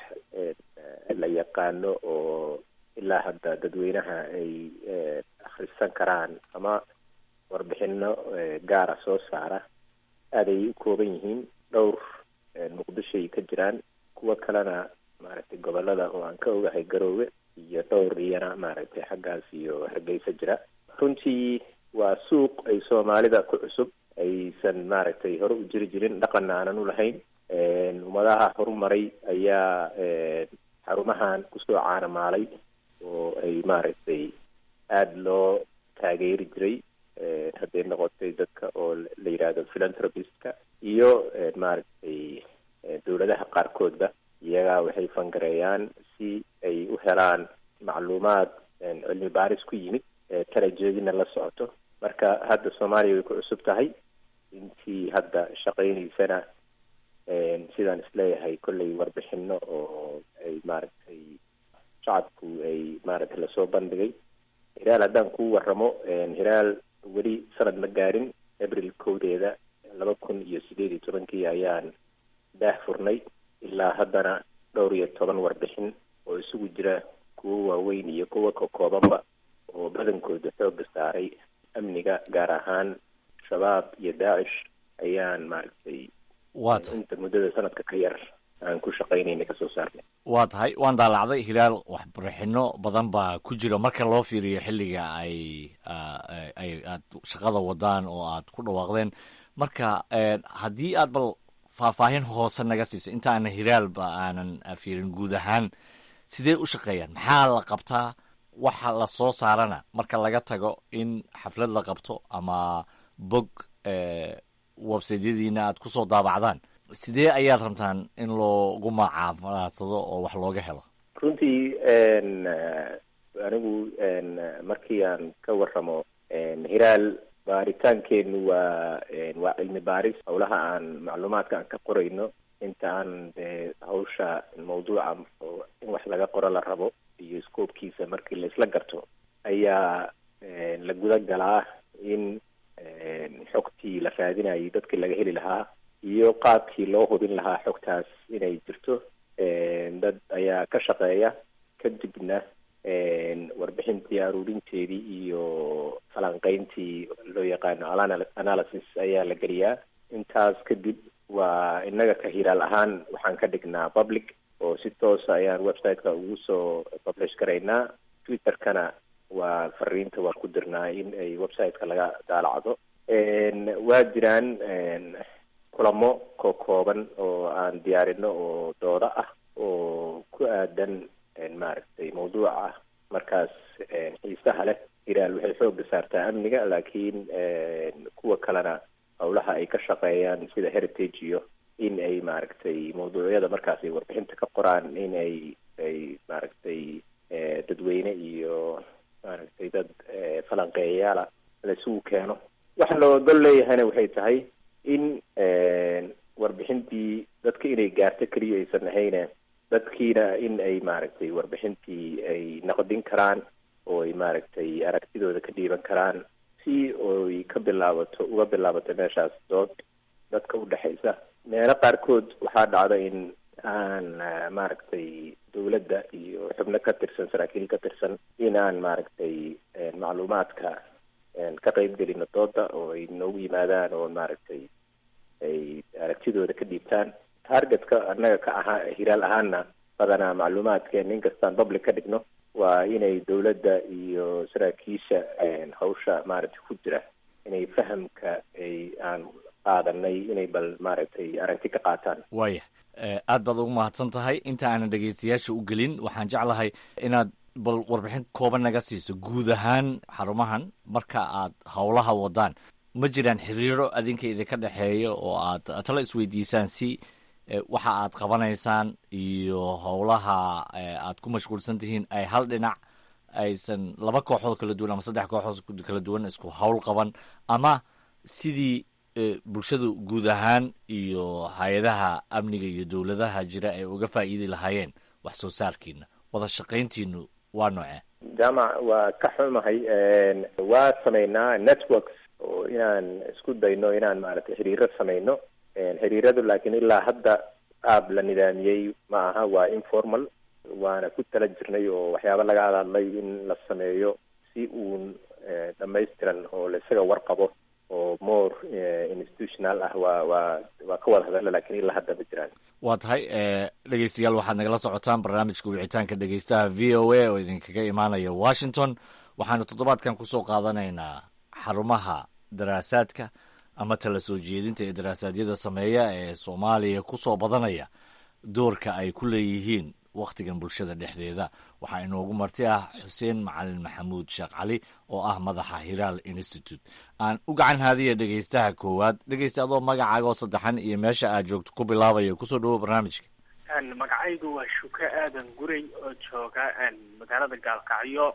la yaqaano oo ilaa hadda dadweynaha ay akhrisan karaan ama warbixino gaara soo saara aad ayay u kooban yihiin dhowr muqdishoay ka jiraan kuwo kalena maaragtay gobolada oo aan ka ogahay garoowe iyo dhowr iyana maaragtay xaggaas iyo hargeysa jira runtii waa suuq ay soomaalida ku cusub aysan maaragtay hore u jiri jirin dhaqanna aanan u lahayn ummadaha horumaray ayaa xarumahan kusoo caanamaalay oo ay maaragtay aada loo taageeri jiray hadday noqotay dadka oo la yidhaahdo philanthropistka iyo maaragtay dowladaha qaarkoodba iyagaa waxay fangareeyaan si ay u helaan macluumaad cilmi baaris ku yimid tarajeedina la socoto marka hadda soomaaliya way ku cusub tahay intii hadda shaqaynaysana sidaan isleeyahay kollay warbixino oo ay maaragtay shacabku ay maaragtay lasoo bandhigay hiraal haddaan ku waramo hiraal weli sanad ma gaarin abril kowdeeda laba kun iyo sideed iyo tobankii ayaan daah furnay ilaa haddana dhowr iyo toban warbixin oo isugu jira kuwo waaweyn iyo kuwo ka koobanba oo badankooda xooga saaray amniga gaar ahaan shabaab iyo daacish ayaan maaragtay waata inta muddada sanadka ka yar aan ku shaqaynayna kasoo saarnay waa tahay waan daalacday hilaal waxbarixino badan baa ku jira marka loo fiiriyo xilliga ay ay aad shaqada wadaan oo aad ku dhawaaqdeen marka haddii aad bal faahfaahin hoose naga siisa inta aana hilaalba aanan fiirin guud ahaan sidee u shaqeeyaan maxaa la qabtaa waxa la soo saarana marka laga tago in xaflad la qabto ama bog websaydyadiina aad kusoo daabacdaan sidee ayaad rabtaan in loogu macaamulaadsado oo wax looga helo runtii anigu markii aan ka waramo hiraal baaritaankeenu waa waa cilmi baaris howlaha aan macluumaadka aan ka qorayno inta aan dee hawsha mawduuca oo in wax laga qoro la rabo iyo scoobkiisa markii la isla garto ayaa la guda galaa in xogtii la raadinayay dadkii laga heli lahaa iyo qaabkii loo hubin lahaa xogtaas inay jirto dad ayaa ka shaqeeya kadibna warbixintii aruurinteedii iyo falanqeyntii loo yaqaano analysis ayaa la geliyaa intaas kadib waa innaga ka hiraal ahaan waxaan ka dhignaa public oo si toosa ayaan website-ka ugu soo publish garaynaa twitter-kana waa fariinta waan ku dirnaa in ay website-ka laga daalacdo waa jiraan kulamo ko kooban oo aan diyaarino oo doodo ah oo ku aadan maaragtay mawduuca markaas xiisaha leh hiraal waxay xooga saartaa amniga laakiin kuwa kalena howlaha ay ka shaqeeyaan sida heritage iyo in ay maaragtay mawduucyada markaas ay warbixinta ka qoraan in ay ay maaragtay dadweyne iyo maaragtay dad falanqeeyayaala la isugu keeno waxa loo gol leeyahayna waxay tahay in warbixintii dadka inay gaarto keliya aysan ahayne dadkiina in ay maaragtay warbixintii ay naqdin karaan oo ay maaragtay aragtidooda ka dhiiban karaan si oy ka bilaabato uga bilaabato meeshaas dood dadka u dhexaysa meelo qaarkood waxaa dhacda in aan maaragtay dawladda iyo xubno ka tirsan saraakiil ka tirsan in aan maaragtay macluumaadka ka qeybgelino dooda oo ay noogu yimaadaan oo maaragtay ay aragtidooda ka dhiibtaan targetka annaga ka ahaa hiraal ahaana badanaa macluumaadkeen inkastaan public ka dhigno waa inay dawladda iyo saraakiisha hawsha maaragtay ku jira inay fahamka ay aan qaadanay inay bal maaragtay aragti ka qaataan waaya aad baad ugu mahadsan tahay inta aanan dhegeystayaasha u gelin waxaan jeclahay inaad bal warbixin kooban naga siiso guud ahaan xarumahan marka aad howlaha wadaan ma jiraan xiriiro adinka idinka dhexeeya oo aad tala isweydiisaan si waxa aad qabanaysaan iyo howlaha aad ku mashquulsan tihiin ay hal dhinac aysan laba kooxood kala duwan ama saddex kooxood kala duwan isku howl qaban ama sidii bulshadu guud ahaan iyo hay-adaha amniga iyo dowladaha jira ay uga faa'iidi lahaayeen wax soo saarkiina wada shaqayntiinu waa noocee jaamac waa ka xumahay waa samaynaa networks oo inaan isku dayno inaan maaragtay xiriiro samayno xiriiradu laakiin ilaa hadda qaab la nidaamiyey ma aha waa informal waana ku tala jirnay oo waxyaaba laga hadadlay in la sameeyo si uun dhamaystiran oo laisaga warqabo oo more institutional ah waa waa waa ka wada hadalla lakiin ilaa hadda ma jiraan waa tahay dhegeystayaal waxaad nagala socotaan barnaamijka wicitaanka dhegeystaha v o a oo idinkaga imaanaya washington waxaanu toddobaadkan kusoo qaadanaynaa xarumaha daraasaadka ama tala soo jeedinta ee daraasaadiyada sameeya ee soomaaliya kusoo badanaya doorka ay ku leeyihiin wakhtigan bulshada dhexdeeda waxaa inoogu marti ah xuseen macalin maxamuud sheekh cali oo ah madaxa hiraal institute aan u gacan haadiya dhegeystaha koowaad dhegeysta adoo magacaaga oo saddexan iyo meesha aad joogto ku bilaabaya kusoo dhawow barnaamijka magacaygu waa shuke aadan guray oo jooga magaalada gaalkacyo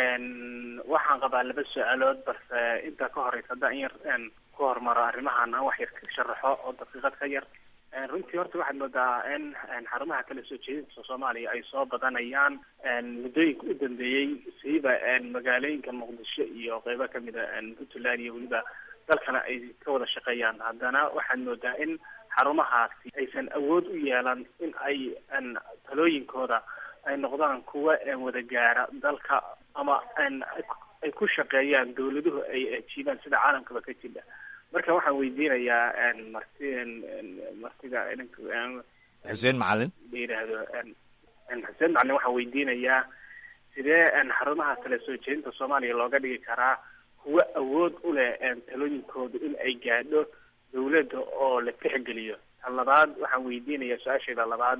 waxaan qabaa laba su-aalood balse intaa ka horeysa haddaan in yar ku hormaro arrimahan aan wax yar ka sharaxo oo daqiiqad ka yar runtii horta waxaad moodaa in xarumaha kala soo jeedinta soomaaliya ay soo badanayaan muddooyinka u dambeeyey siiba magaalooyinka muqdisho iyo qeybo kamida puntland iyo weliba dalkana ay ka wada shaqeeyaan haddana waxaad moodaa in xarumahaasi aysan awood u yeelan in ay talooyinkooda ay noqdaan kuwa wada gaara dalka ama ay ku shaqeeyaan dawladuhu ay ajiibaan sida caalamkaba ka jira marka waxaan weydiinayaa marti martida idinka xuseen macalin la yidhaahdo xuseen macalin waxaan weydiinayaa sidee xarumaha kala soo jeedinta soomaaliya looga dhigi karaa kuwo awood u leh talooyinkooda in ay gaadho dawladda oo la tixgeliyo tan labaad waxaan weydiinayaa su-aasheeda labaad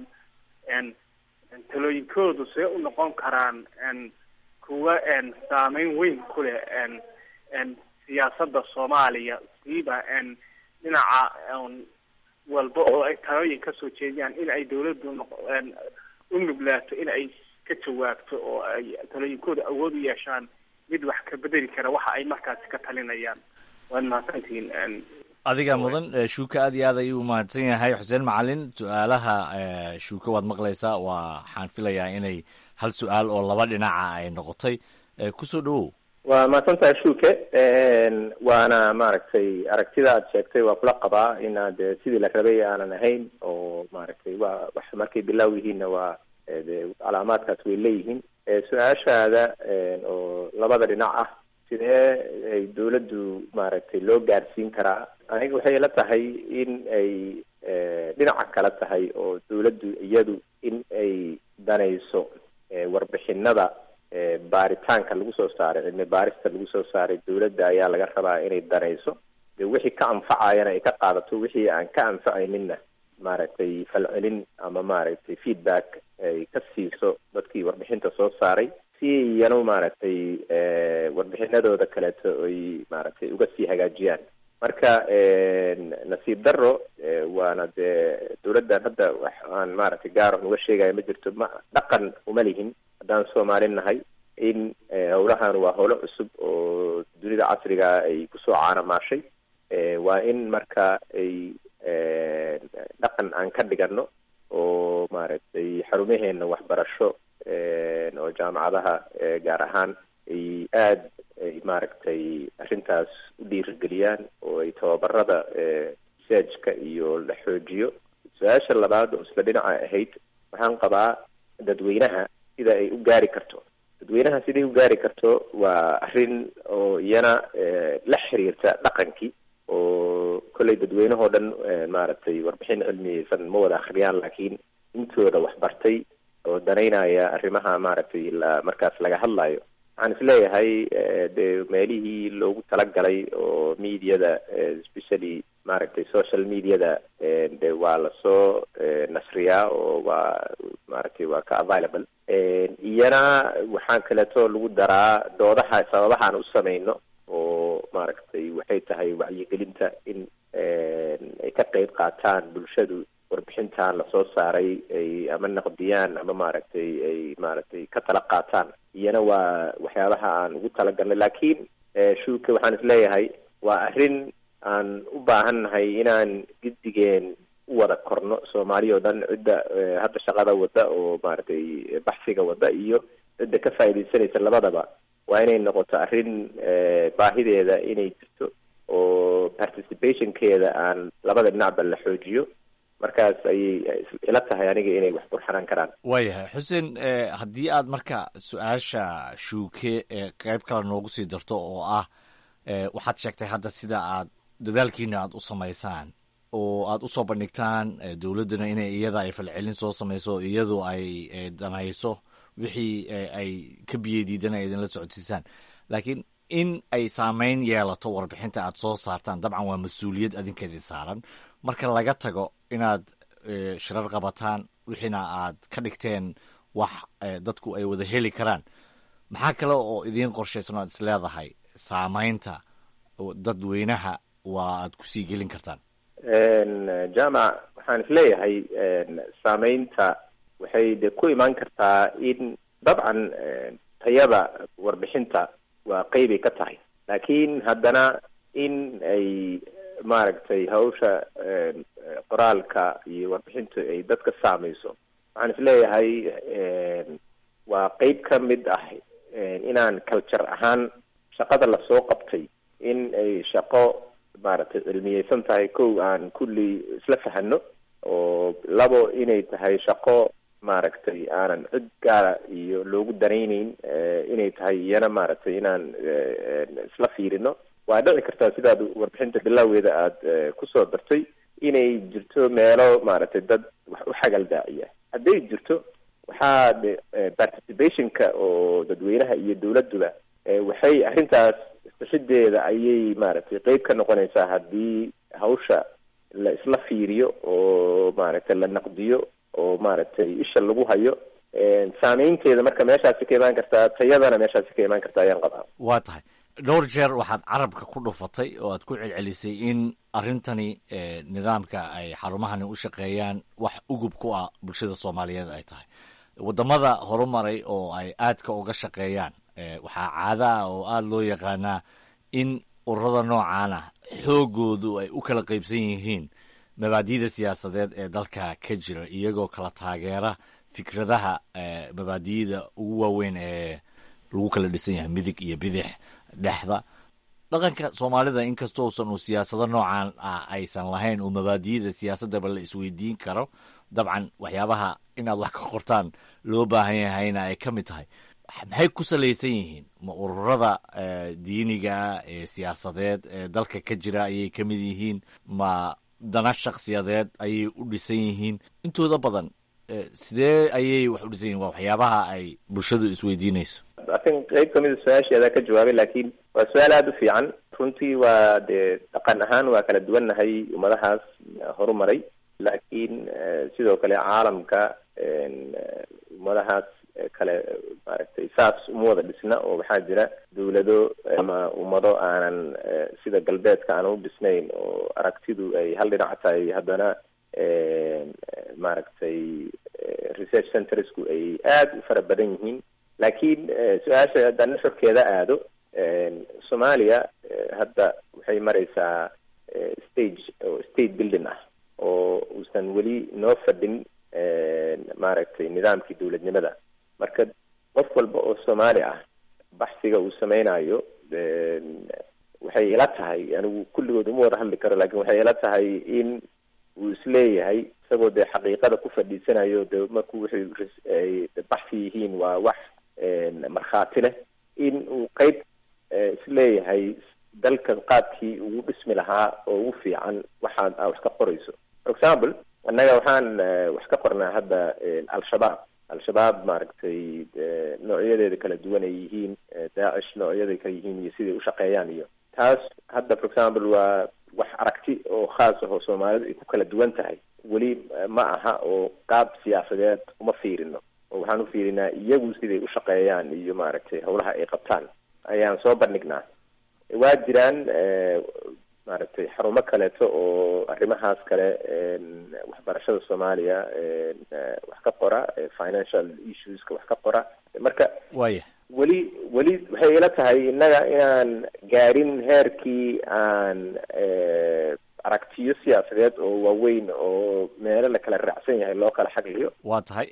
talooyinkoodu see u noqon karaan kuwa saameyn weyn ku leh siyaasadda soomaaliya siiba dhinaca walba oo ay talooyin kasoo jeediyaan in ay dawladdu u nuglaato in ay ka jawaabto oo ay talooyinkooda awood u yeeshaan mid wax ka bedeli kara waxa ay markaasi ka talinayaan waad mahadsantihiin adiga mudan shuuka aad iyo aad ayuu umahadsan yahay xuseen macalin su-aalaha shuuka waad maqlaysaa waxaan filayaa inay hal su-aal oo laba dhinaca ay noqotay kusoo dhawow waa mahadsantahay shuuke waana maaragtay aragtida aad sheegtay waa kula qabaa inaad sidii la rabay aanan ahayn oo maaragtay waa wax markay bilaaw yihiinna waa de calaamaadkaas way leeyihiin su-aashaada oo labada dhinac ah sidee ay dawladdu maaragtay loo gaarsiin karaa aniga waxay ila tahay in ay dhinaca kale tahay oo dawladdu iyadu in ay danayso warbixinada baaritaanka lagu soo saaray cilmi baarista lagu soo saaray dawladda ayaa laga rabaa inay danayso de wixii ka anfacayana ay ka qaadato wixii aan ka anfacayninna maaragtay falcelin ama maaragtay feedback ay ka siiso dadkii warbixinta soo saaray si iyanu maaragtay warbixinadooda kaleeto ay maaragtay uga sii hagaajiyaan marka nasiib daro waana dee dawladdan hadda wax aan maaragtay gaar uga sheegaya ma jirto ma dhaqan uma lihin haddaan soomaali nahay in howlahan waa howlo cusub oo dunida casriga ay kusoo caanamaashay waa in marka ay dhaqan aan ka dhigano oo maaragtay xarumaheena waxbarasho oo jaamacadaha gaar ahaan ay aad ay maaragtay arrintaas u dhiirigeliyaan oo ay tababarada researchka iyo la xoojiyo su-aasha labaad oo isla dhinaca ahayd waxaan qabaa dadweynaha sida ay u gaari karto dadweynaha siday u gaari karto waa arrin oo iyana la xiriirta dhaqankii oo kolley dadweynahoo dhan maaragtay warbixin cilmiyeysan ma wada akhriyaan laakiin intooda waxbartay oo danaynaya arrimaha maaragtay la markaas laga hadlayo waxaan isleeyahay de meelihii loogu talagalay oo mediada especially maaragtay social mediada de waa lasoo nasriyaa oo waa maaragtay waa ka available iyana waxaa kaleeto lagu daraa doodaha sababahaan u samayno oo maaragtay waxay tahay wacyigelinta in ay ka qeyb qaataan bulshadu warbixintan lasoo saaray ay ama naqdiyaan ama maaragtay ay maaragtay ka tala qaataan iyana waa waxyaabaha aan ugu talagalnay laakiin shuuka waxaan isleeyahay waa arrin aan u baahannahay inaan giddigeen u wada korno soomaali oo dhan cidda hadda shaqada wadda oo maaragtay baxsiga wadda iyo cidda ka faa'iidaysanaysa labadaba waa inay noqoto arrin baahideeda inay jirto oo participationkeeda aan labada dhinacba la xoojiyo markaas ayay ila tahay aniga inay wax burxanaan karaan waayahay xuseen haddii aad marka su-aasha shuuke qeyb kale noogu sii darto oo ah waxaad sheegtay hadda sida aad dadaalkiina aad u samaysaan oo aad usoo bandhigtaan dowladduna inay iyada ay falcelin soo samayso iyadu ay danayso wixii ay ka biyeydiidana idinla socodsiisaan laakiin in ay saameyn yeelato warbixinta aad soo saartaan dabcan waa mas-uuliyad adinkeedii saaran marka laga tago inaad shirar qabataan wixiina aad ka dhigteen wax dadku ay wada heli karaan maxaa kale oo idiin qorshaysan o aad is leedahay saameynta dadweynaha waa aad kusii gelin kartaan jamac waxaan isleeyahay saameynta waxay de ku imaan kartaa in dabcan tayada warbixinta waa qeybay ka tahay laakiin haddana in ay maaragtay hawsha qoraalka iyo warbixintu ay dadka saamayso waxaan isleeyahay waa qeyb ka mid ah inaan culture ahaan shaqada lasoo qabtay in ay shaqo maaragtay cilmiyeysan tahay kow aan kulli isla fahano oo labo inay tahay shaqo maaragtay aanan cid gaara iyo loogu danayneyn inay tahay iyana maaragtay inaan isla fiirino waa dhici kartaa sidaad warbixinta bilaaweeda aada kusoo dartay inay jirto meelo maaragtay dad wax u xagal daaciya hadday jirto waxaa de participationka oo dadweynaha iyo dawladduba waxay arrintaas sixideeda ayay maaragtay qeyb ka noqonaysaa haddii hawsha la isla fiiriyo oo maaragtay la naqdiyo oo maaragtay isha lagu hayo saameynteeda marka meeshaasi ka imaan kartaa tayadana meeshaasi ka imaan kartaa ayaan qabaa waa tahay dhowr jeer waxaad carabka ku dhufatay oo aad ku celcelisay in arrintani nidaamka ay xarumahani u shaqeeyaan wax ugub ku ah bulshada soomaaliyeed ay tahay waddamada horumaray oo ay aadka uga shaqeeyaan waxaa caada ah oo aada loo yaqaanaa in ururada noocan ah xoogoodu ay u kala qaybsan yihiin mabaadi'da siyaasadeed ee dalka ka jira iyagoo kala taageera fikradaha mabaadi'da ugu waaweyn ee lagu kala dhisan yahay midig iyo bidix dhexda dhaqanka soomaalida inkastoo usan uu siyaasado noocan ah aysan lahayn oo mabaadi'da siyaasadaba la isweydiin karo dabcan waxyaabaha inaad wax ka qortaan loo baahan yahayna ay ka mid tahay maxay ku salaysan yihiin ma ururada diiniga ee siyaasadeed ee dalka ka jira ayay ka mid yihiin ma dana shakhsiyadeed ayay u dhisan yihiin intooda badan sidee ayay wax u dhisan yihin waa waxyaabaha ay bulshadu isweydiinayso atin qeyb kamida su-aasheeda ka jawaabay laakiin waa su-aal aada u fiican runtii waa dee dhaqan ahaan waa kala duwannahay ummadahaas horumaray laakiin sidoo kale caalamka ummadahaas kale maaragtay saas uma wada dhisna oo waxaa jira dawlado ama ummado aanan sida galbeedka aanan u dhisnayn oo aragtidu ay hal dhinac tahay haddana maaragtay research centersku ay aada u fara badan yihiin laakiin su-aasha haddaan nuxurkeeda aado soomaaliya hadda waxay maraysaa stage oo state building ah oo uusan weli noo fadhin maaragtay nidaamkii dawladnimada marka qof walba oo soomaali ah baxsiga uu sameynayo waxay ila tahay anigu kulligood uma wada hadli karo lakin waxay ila tahay in uu isleeyahay isagoo dee xaqiiqada ku fadhiisanayo de marku waxay baxsi yihiin waa wax markhaati leh in uu qeyb isleeyahay dalkan qaabkii ugu dhismi lahaa oo ugu fiican waxaad a wax ka qorayso for example annaga waxaan wax ka qornaa hadda al-shabaab al-shabaab maaragtay noocyadeeda kala duwan ay yihiin daacish noocyaday kala yihiin iyo siday ushaqeeyaan iyo taas hadda for example waa wax aragti oo khaas ah oo soomaalidu ay ku kala duwan tahay weli ma aha oo qaab siyaasadeed uma fiirino oo waxaan u fiirinaa iyagu siday ushaqeeyaan iyo maaragtay howlaha ay qabtaan ayaan soo bandhignaa waa jiraan maaragtay xarumo kaleeto oo arrimahaas kale waxbarashada soomaaliya wax ka qora financial issueska wax ka qora marka waya weli weli waxay ila tahay innaga inaan gaadhin heerkii aan aragtiyo siyaasadeed oo waaweyn oo meelo la kala raacsan yahay loo kala xagliyo waa tahay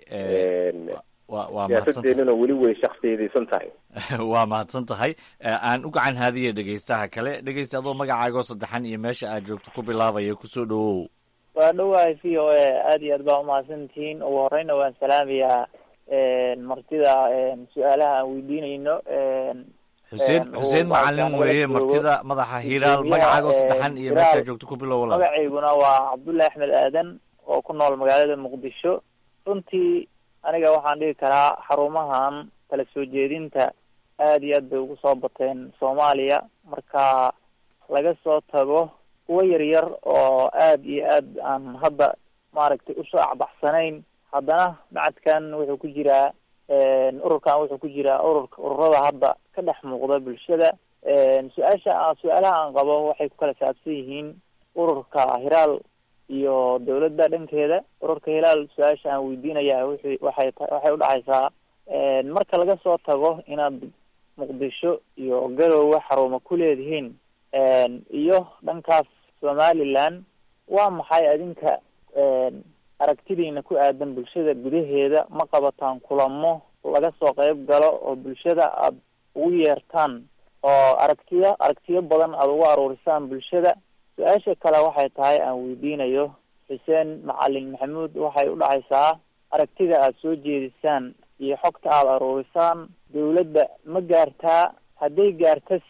wa waa siyaasadeenuna weli way shaksiyadaysan tahay waa mahadsan tahay aan u gacan haadiya dhegeystaha kale dhegeysta adoo magacaagoo saddexan iyo meesha aad joogto ku bilaabaya kusoo dhawow waa dhowahay v o a aada iyo aad baa umahadsantihiin ugu horeyna waan salaamayaa martida su-aalaha aan weydiinayno xuseen xuseen macalin weeye martida madaxa hiiraal magacaagoo saddexan iyo meesha aad joogto ku bilow walaal magacayguna waa cabdullahi axmed aadan oo ku nool magaalada muqdisho runtii aniga waxaan dhigi karaa xarumahan kala soo jeedinta aada iyo aad bay ugu soo bateen soomaaliya marka laga soo tago kuwo yaryar oo aada iyo aad aan hadda maaragtay usoo acbaxsanayn haddana macadkan wuxuu ku jiraa ururkan wuxuu ku jiraa ururka ururada hadda ka dhex muuqda bulshada su-aasha su-aalaha aan qabo waxay ku kala saabsan yihiin ururka hiraal iyo dawladda dhankeeda ururka hilaal su-aasha aan weydiinaya wuxu waxay ta waxay udhacaysaa marka laga soo tago inaad muqdisho iyo garowe xarumo ku leedihiin iyo dhankaas somaliland waa maxay adinka aragtidiina ku aadan bulshada gudaheeda ma qabataan kulamo laga soo qeyb galo oo bulshada aada ugu yeertaan oo aragtiyo aragtiyo badan aada ugu aruurisaan bulshada su-aasha kale waxay tahay aan weydiinayo xuseen macalin maxamuud waxay u dhacaysaa aragtida aada soo jeedisaan iyo xogta aada aruurisaan dawladda ma gaartaa hadday gaartase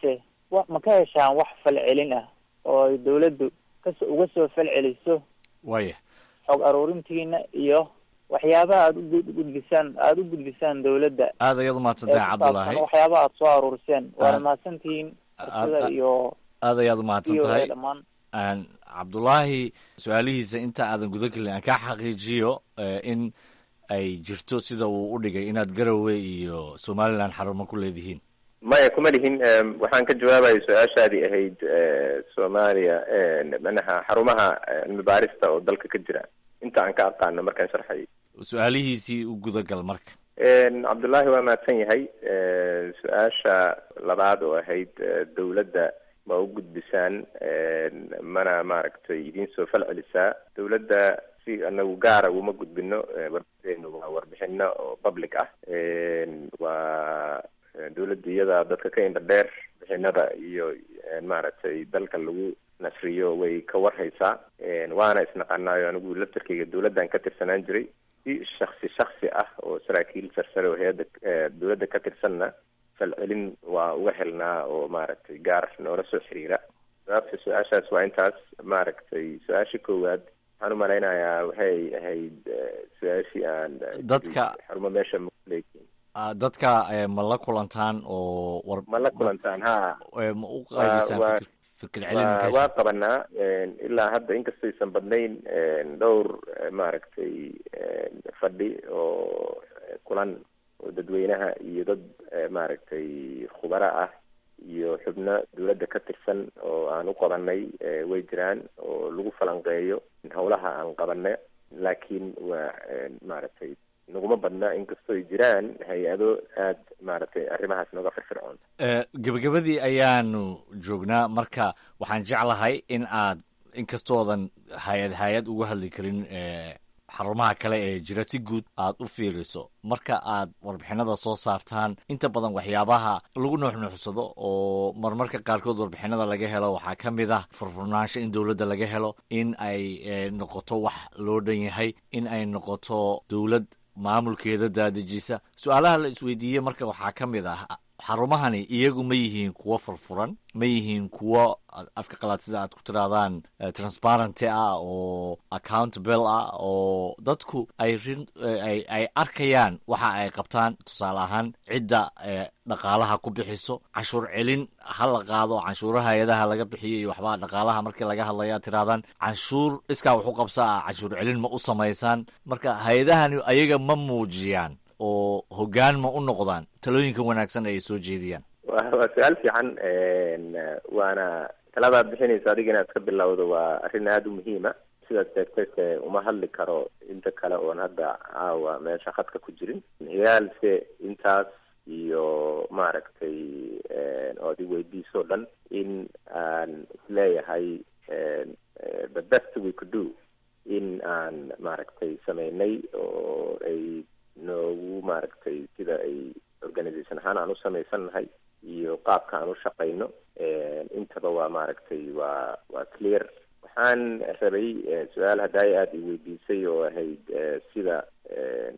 wa ma ka heshaan wax falcelin ah oo ay dawladdu kaso uga soo falceliso waya xog aruurintiina iyo waxyaabaha aada u gudbisaan aada u gudbisaan dawladda aad ayaad umahadsantahay cabdulaahi waxyaabaha aada soo aruuriseen waana Aad- mahadsantihiin aad- fursada iyo aad ayaad umahadsan iyo tahay dhammaan Aan- cabdulaahi su-aalihiisa inta aadan guda gelin aan kaa xaqiijiyo eh, in ay jirto sida uu u dhigay inaad garowe iyo somalilan xarumo ku leedihiin maya kuma lihin em, waxaan ka jawaabaya su-aashaadii ahayd eh, soomaaliya eh, manaha xarumaha eh, cilmi baarista oo dalka ka jira inta aan ka aqaano markaan sharxay su-aalihiisii u gudagal marka En, cabdullaahi waa mahadsan yahay Eh, su-aasha labaad oo ahayd eh, dawladda ma u gudbisaan En, mana maaragtay idiin soo falcelisaa dawladda si anagu gaara uma gudbino Eh, warbixinu waa warbixino oo public ah En, waa eh, dawladda iyada dadka ka indha dheer bixinada iyo en, maaragtay dalka lagu nasriyo way ka warhaysaa En, waana isnaqanaayo anigu laftarkeyga dawladdan ka tirsanaan jiray si shaksi shaksi ah oo saraakiil sarsare oo hay-adda eh, dawladda ka tirsanna falcelin waa uga helnaa oo maaragtay gaar noola soo xiriira jawaabta su-aashaas waa intaas maaragtay su-aasha koowaad waxaan u malaynayaa waxay ahayd eh, su-aashii aan eh, Dadka- xarumo meesha makuleeyihiin Ah, dadka eh, ma la kulantaan oo war ma la kulantaan ha eh, ma u Waa- qaybisaan waa- fikir fikir celin ma waa ka waa qabanaa En, ilaa hadda inkastaysan badnayn en, dhowr eh, maaragtay en, fadhi oo eh, kulan oo dadweynaha iyo dad eh, maaragtay khubaro ah iyo xubno dawladda ka tirsan oo aan u qabanay eh, way jiraan oo lagu falanqeeyo howlaha aan qabanay laakiin waa en, maaragtay naguma badna inkastoo ay jiraan hay-ado aad maaragtay arrimahaas nooga firfircoon Eh, gebagabadii ayaanu joognaa marka waxaan jeclahay in aad inkastoodan hay-ad hay-ad uga hadli karin eh, xarumaha kale ee jira si guud aad u fiiriso marka aad warbixinada soo saartaan inta badan waxyaabaha lagu nuuxnuuxsado oo marmarka qaarkood warbixinada laga helo waxaa ka mid ah furfurnaansho in dowladda laga helo in ay eh, noqoto wax loo dhan yahay in ay noqoto dowlad maamulkeeda daadejisa su-aalaha la isweydiiyey marka waxaa ka mid ah xarumahani iyagu ma yihiin kuwo furfuran ma yihiin kuwo afka qalaad sida aad ku tirahdaan eh, transparenty ah oo accountable ah oo dadku ay rin eh, ay ay arkayaan waxa ay qabtaan tusaale ahaan cidda eh, dhaqaalaha ku bixiso canshuur celin ha la qaado canshuuraha hay-adaha laga bixiyo iyo waxbaa dhaqaalaha markii laga hadlaya tirahdaan canshuur iskaa wax u qabsa ah canshuur celin ma u samaysaan marka hay-adahani ayaga ma muujiyaan oo hoggaan ma u noqdaan talooyinka wanaagsan ay soo jeediyaan waa waa su-aal fiican En, eh, waana taladaad bixinaysa adiga inaad ka bilowdo waa arrin aada u muhiima sidaad sheegtayse uma hadli karo inta kale oon hadda caawa meesha khadka ku jirin hiyaalse intaas iyo maaragtay en, oo ad i weydiisoo dhan in aan isleeyahay en, eh, the best we could do in aan maaragtay sameynay oo ay noogu maaragtay sida ay organisation ahaan aan u samaysannahay iyo qaabka aan u shaqayno En, intaba waa maaragtay waa waa clear waxaan rabay eh, su-aal haddaay aada i weydiisay oo ahayd eh, sida en,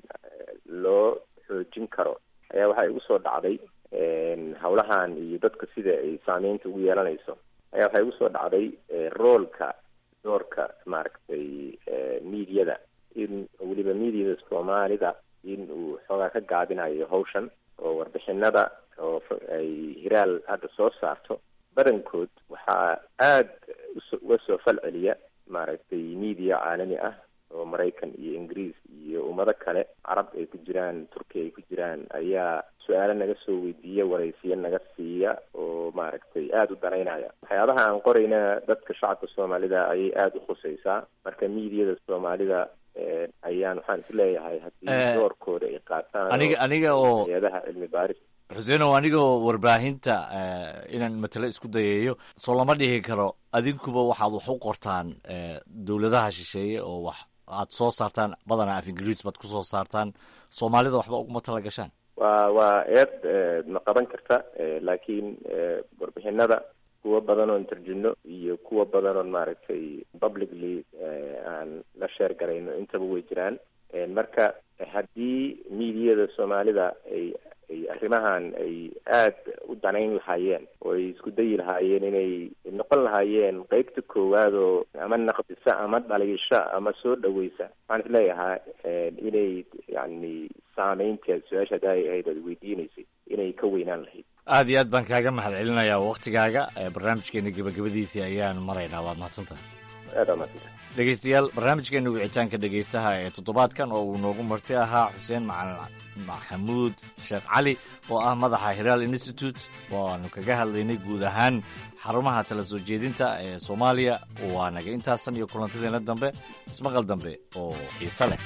loo xoojin karo ayaa waxaa igu soo dhacday en, howlahan iyo dadka sida ay saameynta ugu yeelanayso ayaa waxaa igu soo dhacday eh, roolka doorka maaragtay eh, mediada in weliba mediada soomaalida in uu xoogaa ka gaabinayo hawshan oo warbixinada oo f- ay hiraal hadda soo saarto badankood waxaa aada uso- uga soo fal celiya maaragtay media caalami ah oo maraykan iyo ingiriis iyo ummado kale carab ay ku jiraan turkiya ay ku jiraan ayaa su-aalo naga soo weydiiya waraysiyo naga siiya oo maaragtay aada u danaynaya waxyaabaha aan qorayna dadka shacabka soomaalida ayay aada u khusaysaa marka mediada soomaalida eh, ayaan waxaan isleeyahay Eh, haddii doorkooda ay qaataan aniga aniga oo hay-adaha cilmi baaris xuseenow anigoo warbaahinta eh, inaan matalo isku dayayo soo lama dhihi karo adinkuba waxaad wax u qortaan eh, dowladaha shisheeye oo wax aad soo saartaan badanaa af ingiriis baad ku soo saartaan soomaalida waxba uguma tala gashaan waa waa eed eh, ma qaban karta eh, laakiin eh, warbixinada kuwa badan oon tarjino iyo kuwa badan oon maaragtay publicly eh, aan la sheer garayno intaba way jiraan En marka haddii mediada soomaalida ay ay arrimahan ay aada u danayn lahaayeen oo ay isku dayi lahaayeen inay noqon lahaayeen qeybta koowaad oo ama naqdisa ama dhaliisha ama soo dhaweysa waxaan is leeyahaa inay yani saameynteed su-aasha hadda ay ahayd aad weydiinaysay inay ka weynaan lahayd aad iyo aad baan kaaga mahad celinayaa waktigaaga barnaamijkeena gebagabadiisii ayaan maraynaa waad mahadsantaha aad aa mahadsanta dhegeystayaal barnaamijkeena wicitaanka dhegeystaha ee toddobaadkan oo uu noogu marti ahaa xuseen macalin maxamuud sheekh cali oo ah madaxa hiraal institute waanu kaga hadlaynay guud ahaan xarumaha tala soo jeedinta ee soomaaliya waa naga intaasan iyo kulantadeena dambe ismaqal dambe oo xiise leh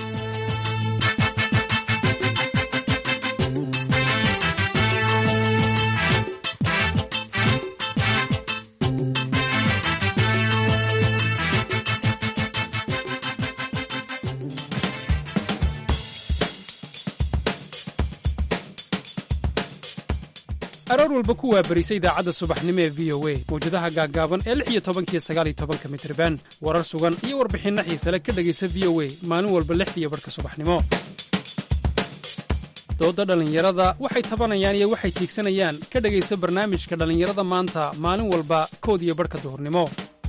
aroor walba ku waabarisa idaacadda subaxnimo ee v o a mawjadaha gaaggaaban ee lix iyo tobankiyo sagaal iyo tobanka mitriban warar sugan iyo warbixinno xiisale ka dhegaysa v o a maalin walba lixdiiyo barhka subaxnimo doodda dhallinyarada waxay tabanayaan iyo waxay tiigsanayaan ka dhegaysa barnaamijka dhallinyarada maanta maalin walba kood iyo barhka duhurnimo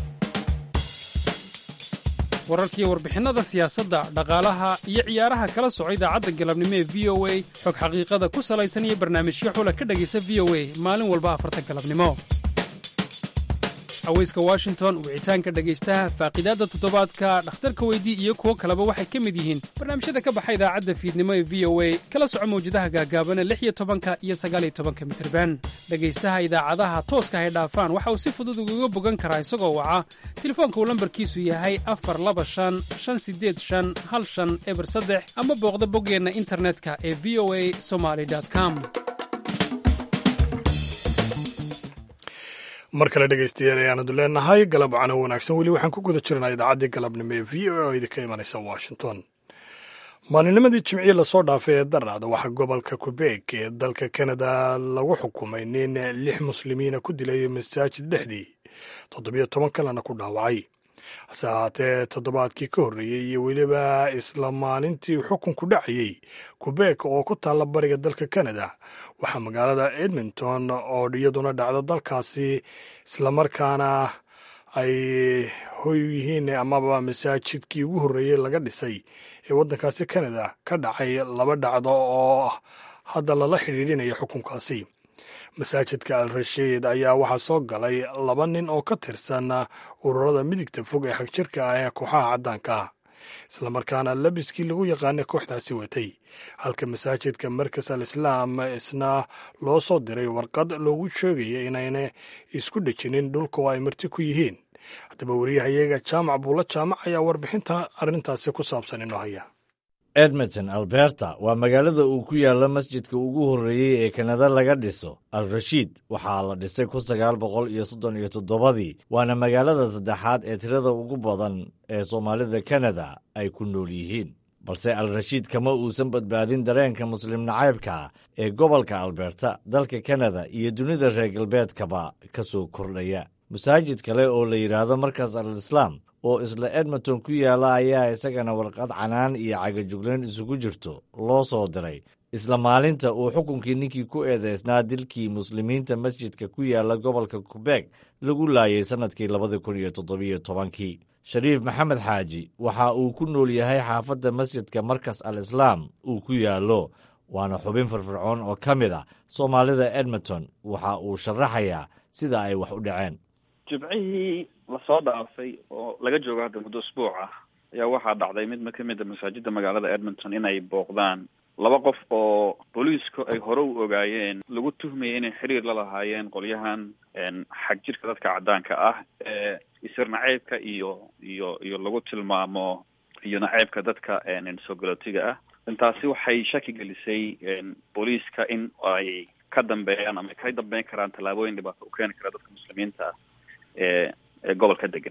wararkiiyo warbixinnada siyaasadda dhaqaalaha iyo ciyaaraha kala soco idaacadda galabnimo ee v o a xog xaqiiqada ku salaysan iyo barnaamijyo xula ka dhegaysa v o a maalin walba afarta galabnimo haweyska washington wicitaanka dhegaystaha faaqiidaadda toddobaadka dhakhtarka weydii iyo kuwo kaleba waxay ka mid yihiin barnaamijyada ka baxa idaacadda fiidnimo ee v o a kala soco mawjadaha gaagaabana lix iyo tobanka iyo sagaaliyo tobanka mitriban dhegaystaha idaacadaha tooska hay dhaafaan waxa uu si fudud ugaga bogan karaa isagoo waca telefoonka uu lambarkiisu yahay afar laba shan shan sideed shan hal shan eber saddex ama booqda boggeenna internetka ee v o a somaly com mar kale dhegaystayaal ayaanadu leenahay galab cano wanaagsan weli waxaan ku guda jirnaa idaacaddii galabnimo ee v o a oo idinka imanaysa washington maalinimadii jimciye lasoo dhaafay ee daraada waxaa gobolka qubeeg ee dalka kanada lagu xukumay nin lix muslimiina ku dilay masaajid dhexdii toddobiyo toban kalena ku dhaawacay hase ahaatee toddobaadkii ka horreeyey iyo weliba isla maalintii xukunku dhacayey qubeeg oo ku taalla bariga dalka kanada waxaa magaalada edmonton oo iyaduna dhacda dalkaasi islamarkaana ay hoy yihiin amaba masaajidkii ugu horreeyey laga dhisay ee waddankaasi kanada ka dhacay laba dhacdo oo hadda lala xidhiidhinaya xukunkaasi masaajidka al rashiid ayaa waxaa soo galay laba nin oo ka tirsan ururada midigta fog ee xagjirka ah ee kooxaha caddaanka ah islamarkaana labiskii lagu yaqaanay kooxdaasi watay halka masaajidka markas al islaam isna loo soo diray warqad loogu sheegaya inayna isku dhejinin dhulka oo ay marti ku yihiin haddaba wariyahayaga jaamac buulla jaamac ayaa warbixinta arrintaasi ku saabsan inoo haya edmonton alberta waa magaalada uu ku yaalla masjidka ugu horreeyey ee kanada laga dhiso al rashiid waxaa la dhisay kun sagaal boqol iyo soddon iyo toddobadii waana magaalada saddexaad ee tirada ugu badan ee soomaalida kanada ay ku nool yihiin balse al rashiid kama uusan badbaadin dareenka muslim nacaybka ee gobolka alberta dalka kanada iyo dunida reer galbeedkaba ka soo kordhaya masaajid kale oo la yidhaahdo markaas al islaam oo isla edmonton ku yaalla ayaa isagana warqad canaan iyo cagajuglayn isugu jirto loo soo diray isla maalinta uu xukunkii ninkii ku eedeysnaa dilkii muslimiinta masjidka ku yaalla gobolka qubeeg lagu laayay sannadkii labada kun iyo toddobiyo tobankii shariif maxamed xaaji waxa uu ku nool yahay xaafadda masjidka markas al islaam uu ku yaallo waana xubin firfircoon oo ka mid a soomaalida edmonton waxa uu sharaxayaa sida ay wax u dhaceen jimcihii lasoo dhaafay oo laga joogo hadda muddo usbuuc ah ayaa waxaa dhacday mid ka mid a masaajida magaalada edmonton inay booqdaan laba qof oo booliisku ay hore u ogaayeen lagu tuhmayay inay xiriir la lahaayeen qolyahan xag jirka dadka caddaanka ah ee isir naceybka iyo iyo iyo lagu tilmaamo iyo naceybka dadka soo galootiga ah intaasi waxay shaki gelisay booliiska in ay ka dambeeyaan ama ay ka dambeyn karaan tallaabooyin dhibaato u keeni kara dadka muslimiinta ah ee ee gobolka degan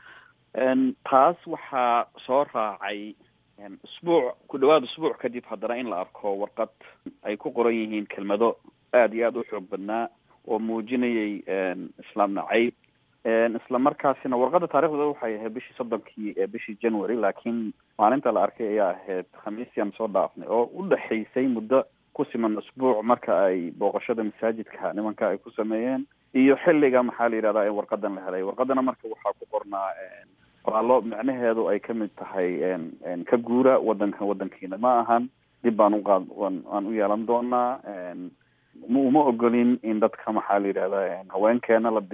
taas waxaa soo raacay usbuuc ku dhawaad usbuuc kadib haddana in la arko warqad ay ku qoran yihiin kelmado aada iyo aada u xoog badnaa oo muujinayay islaam nacayb isla markaasina warqadda taarikhdeeda waxay ahayd bishii soddonkii ee bishii january laakiin maalinta la arkay ayaa ahayd khamiistii aan soo dhaafnay oo u dhexaysay muddo ku siman usbuuc marka ay booqashada masaajidka nimanka ay ku sameeyeen iyo xilliga maxaa la yidhahdaa in warqadan la helay warqadana marka waxaa ku qornaa qoraallo micnaheedu ay kamid tahay ka guura wadanka wadankiina ma ahan dib baan uqaad aan u yeelan doonaa ma uma ogolin in dadka maxaa la yidhahdaa haweenkeena la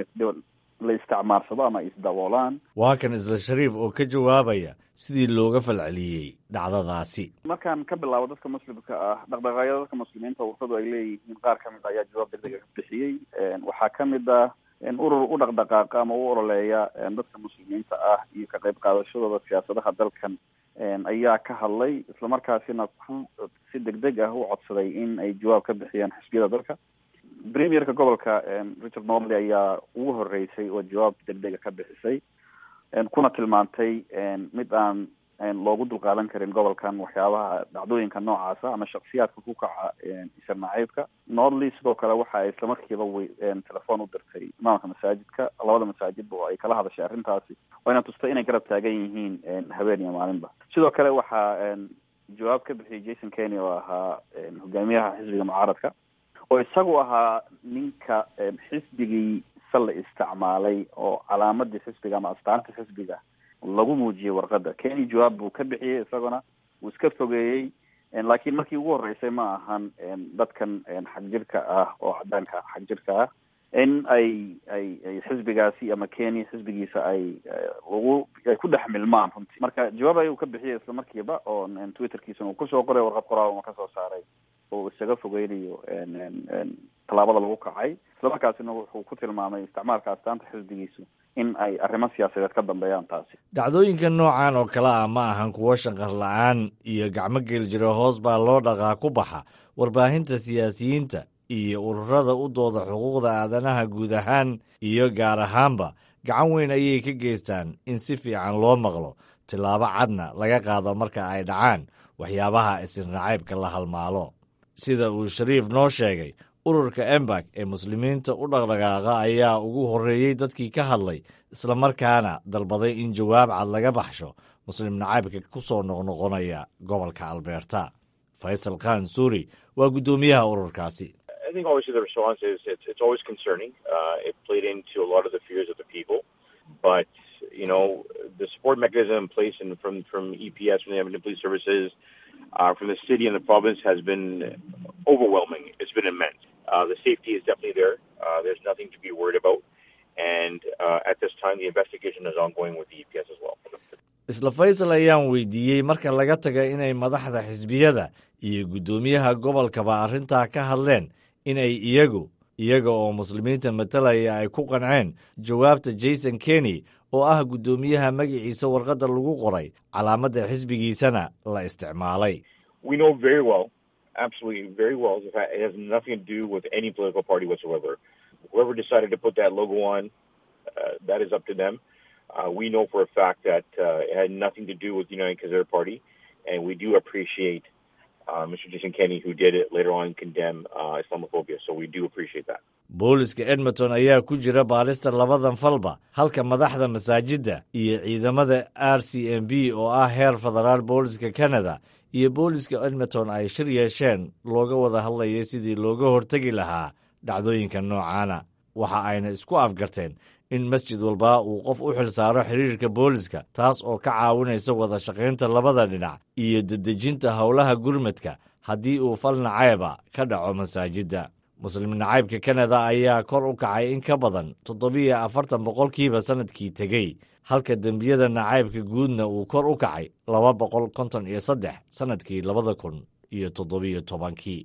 la isticmaarsado ama isdaboolaan waa kan isla shariif oo ka jawaabaya sidii looga falceliyey dhacdadaasi markaan ka bilaabo dadka muslimka ah dhaqdhaqaaqyada dadka muslimiinta wartadu ay leeyihiin qaar ka mid ayaa jawaab degdega ka bixiyey waxaa ka mid ah urur u dhaqdhaqaaqa ama u ololeeya dadka muslimiinta ah iyo ka qayb qaadashadooda siyaasadaha dalkan ayaa ka hadlay islamarkaasina ku si degdeg ah u codsaday in ay jawaab ka bixiyaan xisbiyada dalka premierka gobolka richard norley ayaa ugu horeysay oo jawaab degdega ka bixisay kuna tilmaantay mid aan loogu dulqaadan karin gobolkan waxyaabaha dhacdooyinka noocaasa ama shaksiyaadka ku kaca isir nacaybka norley sidoo kale waxa ay islamarkiiba w telefoon u dirtay imaamka masaajidka labada masaajidba oo ay kala hadashay arrintaasi wayna tustay inay garab taagan yihiin habeen iyo maalinba sidoo kale waxaa jawaab ka bixiyay jason kenny oo ahaa hogaamiyaha xisbiga mucaaradka oo isagu ahaa ninka xisbigii la isticmaalay oo calaamadii xisbiga ama astaanta xisbiga lagu muujiyey warqada keni jawaab buu ka bixiyey isaguna wuu iska fogeeyey laakiin markii ugu horeysay ma ahan dadkan xagjirka ah oo cadaanka xagjirka ah in ay ay ay xisbigaasi ama kenya xisbigiisa ay lagu ay ku dhex milmaan runtii marka jawaab ayuu ka bixiyay isla markiiba oo twitterkiisana uu kusoo qoray warqad qoraal uma kasoo saaray oo isaga fogeynayo tallaabada lagu kacay islamarkaasina wuxuu ku tilmaamay isticmaalka astaanta xisbigiisu in ay arrimo siyaasadeed ka dambeeyaan taasi dhacdooyinka noocan oo kale ah ma ahan kuwo shanqar la-aan iyo gacmo geli jira hoos baa loo dhaqaa ku baxa warbaahinta siyaasiyiinta iyo ururada u dooda xuquuqda aadanaha guud ahaan iyo gaar ahaanba gacan weyn ayay ka geystaan in si fiican loo maqlo tillaabo cadna laga qaado marka ay dhacaan waxyaabaha isirnacaybka la halmaalo sida uu shariif noo sheegay ururka embak ee muslimiinta u dhaqdhaqaaqa ayaa ugu horreeyey dadkii ka hadlay islamarkaana dalbaday in jawaab cad laga baxsho muslim nacaybka ku soo noqnoqonaya gobolka albeerta faysal khan suuri waa guddoomiyaha ururkaasi I think obviously the response is it's, it's always concerning. Uh, it played into a lot of the fears of the people, but you know the support mechanism in place and from from EPS, from the Edmonton Police Services, uh, from the city and the province has been overwhelming. It's been immense. Uh, the safety is definitely there. Uh, there's nothing to be worried about, and uh, at this time the investigation is ongoing with the EPS as well. isla faysal ayaan weydiiyey marka laga taga inay madaxda xisbiyada iyo guddoomiyaha gobolkaba arrintaa ka hadleen inay iyagu iyaga oo muslimiinta matalaya ay ku qanceen jawaabta jason kenny oo ah guddoomiyaha magaciisa warqadda lagu qoray calaamadda xisbigiisana la isticmaalay We know very well, absolutely very well, the fact it has nothing to do with any political party whatsoever. Whoever decided to put that logo on, uh, that is up to them. Uh, we know for a fact that uh, it had nothing to do with the United Conservative Party, and we do appreciate uh, Mr. Jason Kenney, who did it later on condemn uh, Islamophobia. So we do appreciate that. booliska edmonton ayaa ku jira baarista labadan falba halka madaxda masaajidda iyo ciidamada r c m b oo ah heer federaal booliska canada iyo booliska edmonton ay shir yeesheen looga wada hadlayay sidii looga hortegi lahaa dhacdooyinka noocaana waxa ayna isku afgarteen in masjid walba uu qof u xil saaro xiriirka booliska taas oo ka caawinaysa wada shaqaynta labada dhinac iyo dedejinta howlaha gurmadka haddii uu fal nacayba ka dhaco masaajidda muslim nacaybka kanada ayaa kor u kacay in ka badan toddobiyo afartan boqolkiiba sannadkii tegey halka dembiyada nacaybka guudna uu kor u kacay laba boqol konton iyo saddex sannadkii labada kun iyo toddobiyo tobankii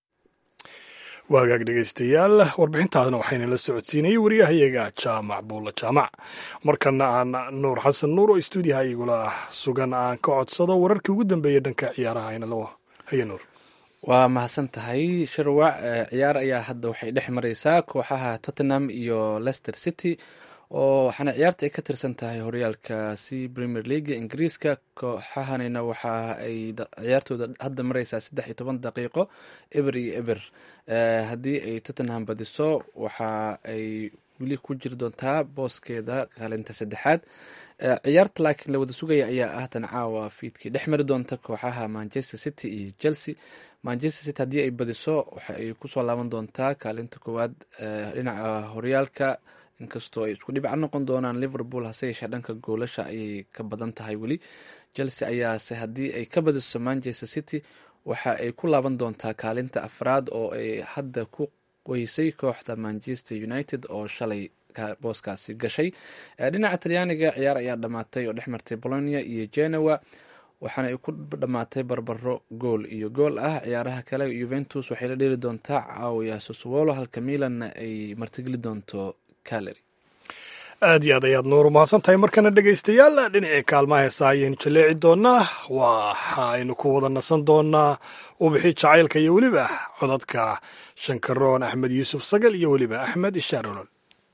waagaag dhegaystayaal warbixintaadna waxayna la socodsiinayay wariyahayaga jaamac buulla jaamac markana aan nuur xasan nuur oo stuudiyaha igula sugan aan ka codsado wararkii ugu dambeeyey dhanka ciyaaraha aynalo haye nuur waa mahadsan tahay sharwac ciyaar ayaa hadda waxay dhex mareysaa kooxaha tottenham iyo leicester city oo waxaana ciyaarta ay ka tirsan tahay horyaalkaasi premier leaga ingiriiska kooxahanina waxa ay ciyaartooda hadda mareysaa saddex iyo toban daqiiqo eber iyo eber haddii ay tottenham badiso waxa ay weli ku jiri doontaa booskeeda kaalinta saddexaad ciyaarta laakiin la wada sugaya ayaa ah tan caawa fiidkii dhex mari doonta kooxaha manchester city iyo chelsea manchester city haddii ay badiso waxa ay kusoo laaban doontaa kaalinta koowaad dhinaca horyaalka inkastoo ay isku dhibac noqon doonaan liverpool hase yeeshee dhanka goolasha ayay ka badan tahay weli chelsea ayaase haddii ay ka badiso manchester city waxa ay ku laaban doontaa kaalinta afraad oo ay hadda ku qoysay kooxda manchester united oo shalay booskaasi gashay dhinaca talyaaniga ciyaar ayaa dhamaatay oo dhex martay bolonia iyo genoa waxaana ay ku dhammaatay barbaro gool iyo gool ah ciyaaraha kale yuventus waxay la dheeli doontaa caawiya soswolo halka milanna ay martigeli doonto caleri aad iyo aad ayaad nuur umahadsan tahay markana dhegaystayaal dhinacii kaalmaha heesa ayaynu jaleeci doonaa waxaynu ku wada nasan doonaa ubixi jacaylka iyo weliba codadka shankaroon axmed yuusuf sagal iyo weliba axmed ishaar olol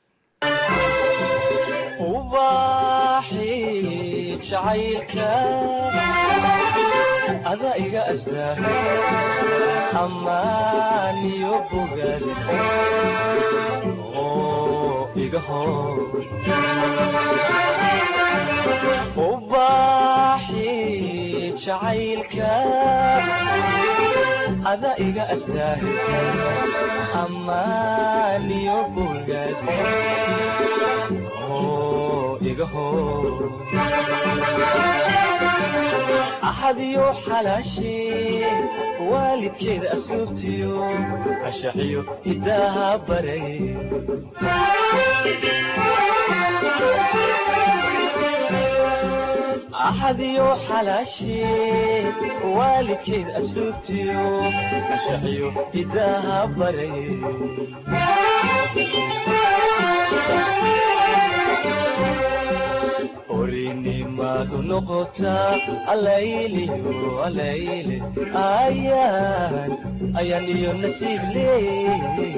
ada iga astaa amaaniyo bogaad oo iga hor ubaaxi jacaylka ada iga astaa amaaniyo bogaad oo iga hor axadiyo xalaashee waalidkeeda asluubtiyo ashaxiyo hidaaha baray axadiyo xalaashee waalidkeeda asluubtiyo ashaxiyo hidaaha baray orinimadu noqotaa alayliyo alayle ayaan ayaan iyo nasiib leey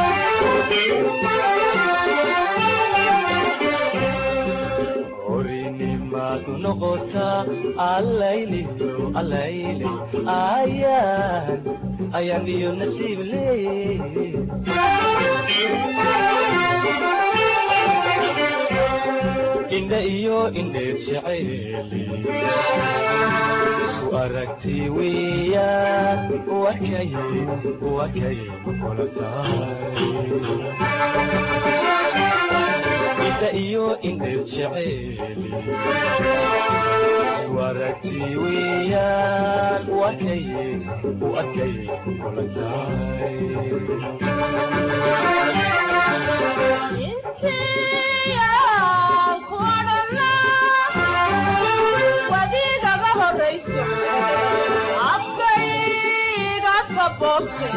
orinimadu noqotaa alayliyo alayle ayaan ayaan iyo nasiib leey indha iyo indheer jacayli isku aragti weeyaan wakay wakay kula tahay indha iyo indheer jacayli isku aragti weeyaan wakay wakay kula wadiigaga horayso afkayga kaboobte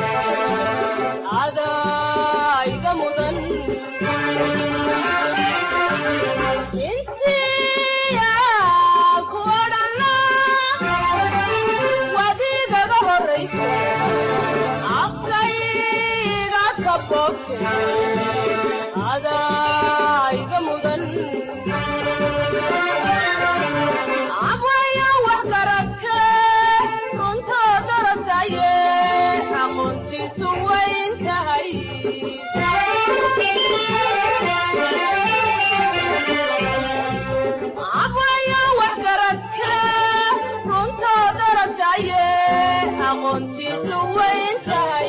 adayga mudan intiya ku odhana wadiigaga horayso afkayga kaboobte adayga mudan abwaya wax garadke runtoo darasaye aqoontiisu wayn tahay abwaya wax garadke runtoo darasaye aqoontiisu wayn tahay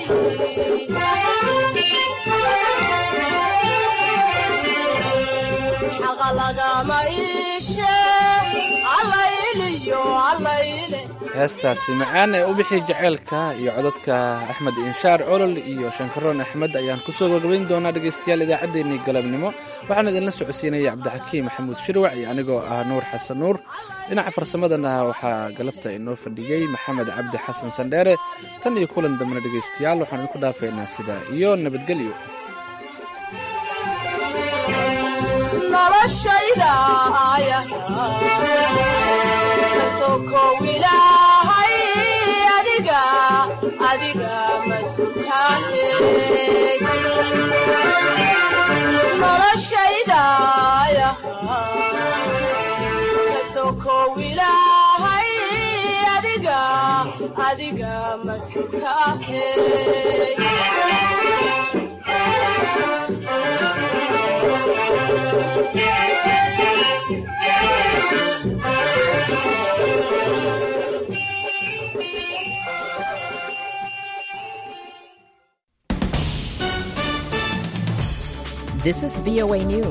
xaqa lagama iishe allayliyo allayle heestaasi macaan ee u bixi jaceylka iyo codadka axmed inshaar colol iyo shankaroon axmed ayaan kusoo gabagabayn doonaa dhegaystayaal idaacaddeenii galabnimo waxaan idinla socodsiinaya cabdixakiim maxamuud shirwac iyo anigoo ah nuur xasan nuur dhinaca farsamadana waxaa galabta inoo fadhiyey maxamed cabdi xasan sandheere tan iyo kulan dambena dhegaystayaal waxaan idinku dhaafaynaa sidaa iyo nabadgelyo noloshayda kasokow ilaahay adiga adiga masukaahe noloshayda kasokow ilaahay adiga adiga masukaahe This is VOA News.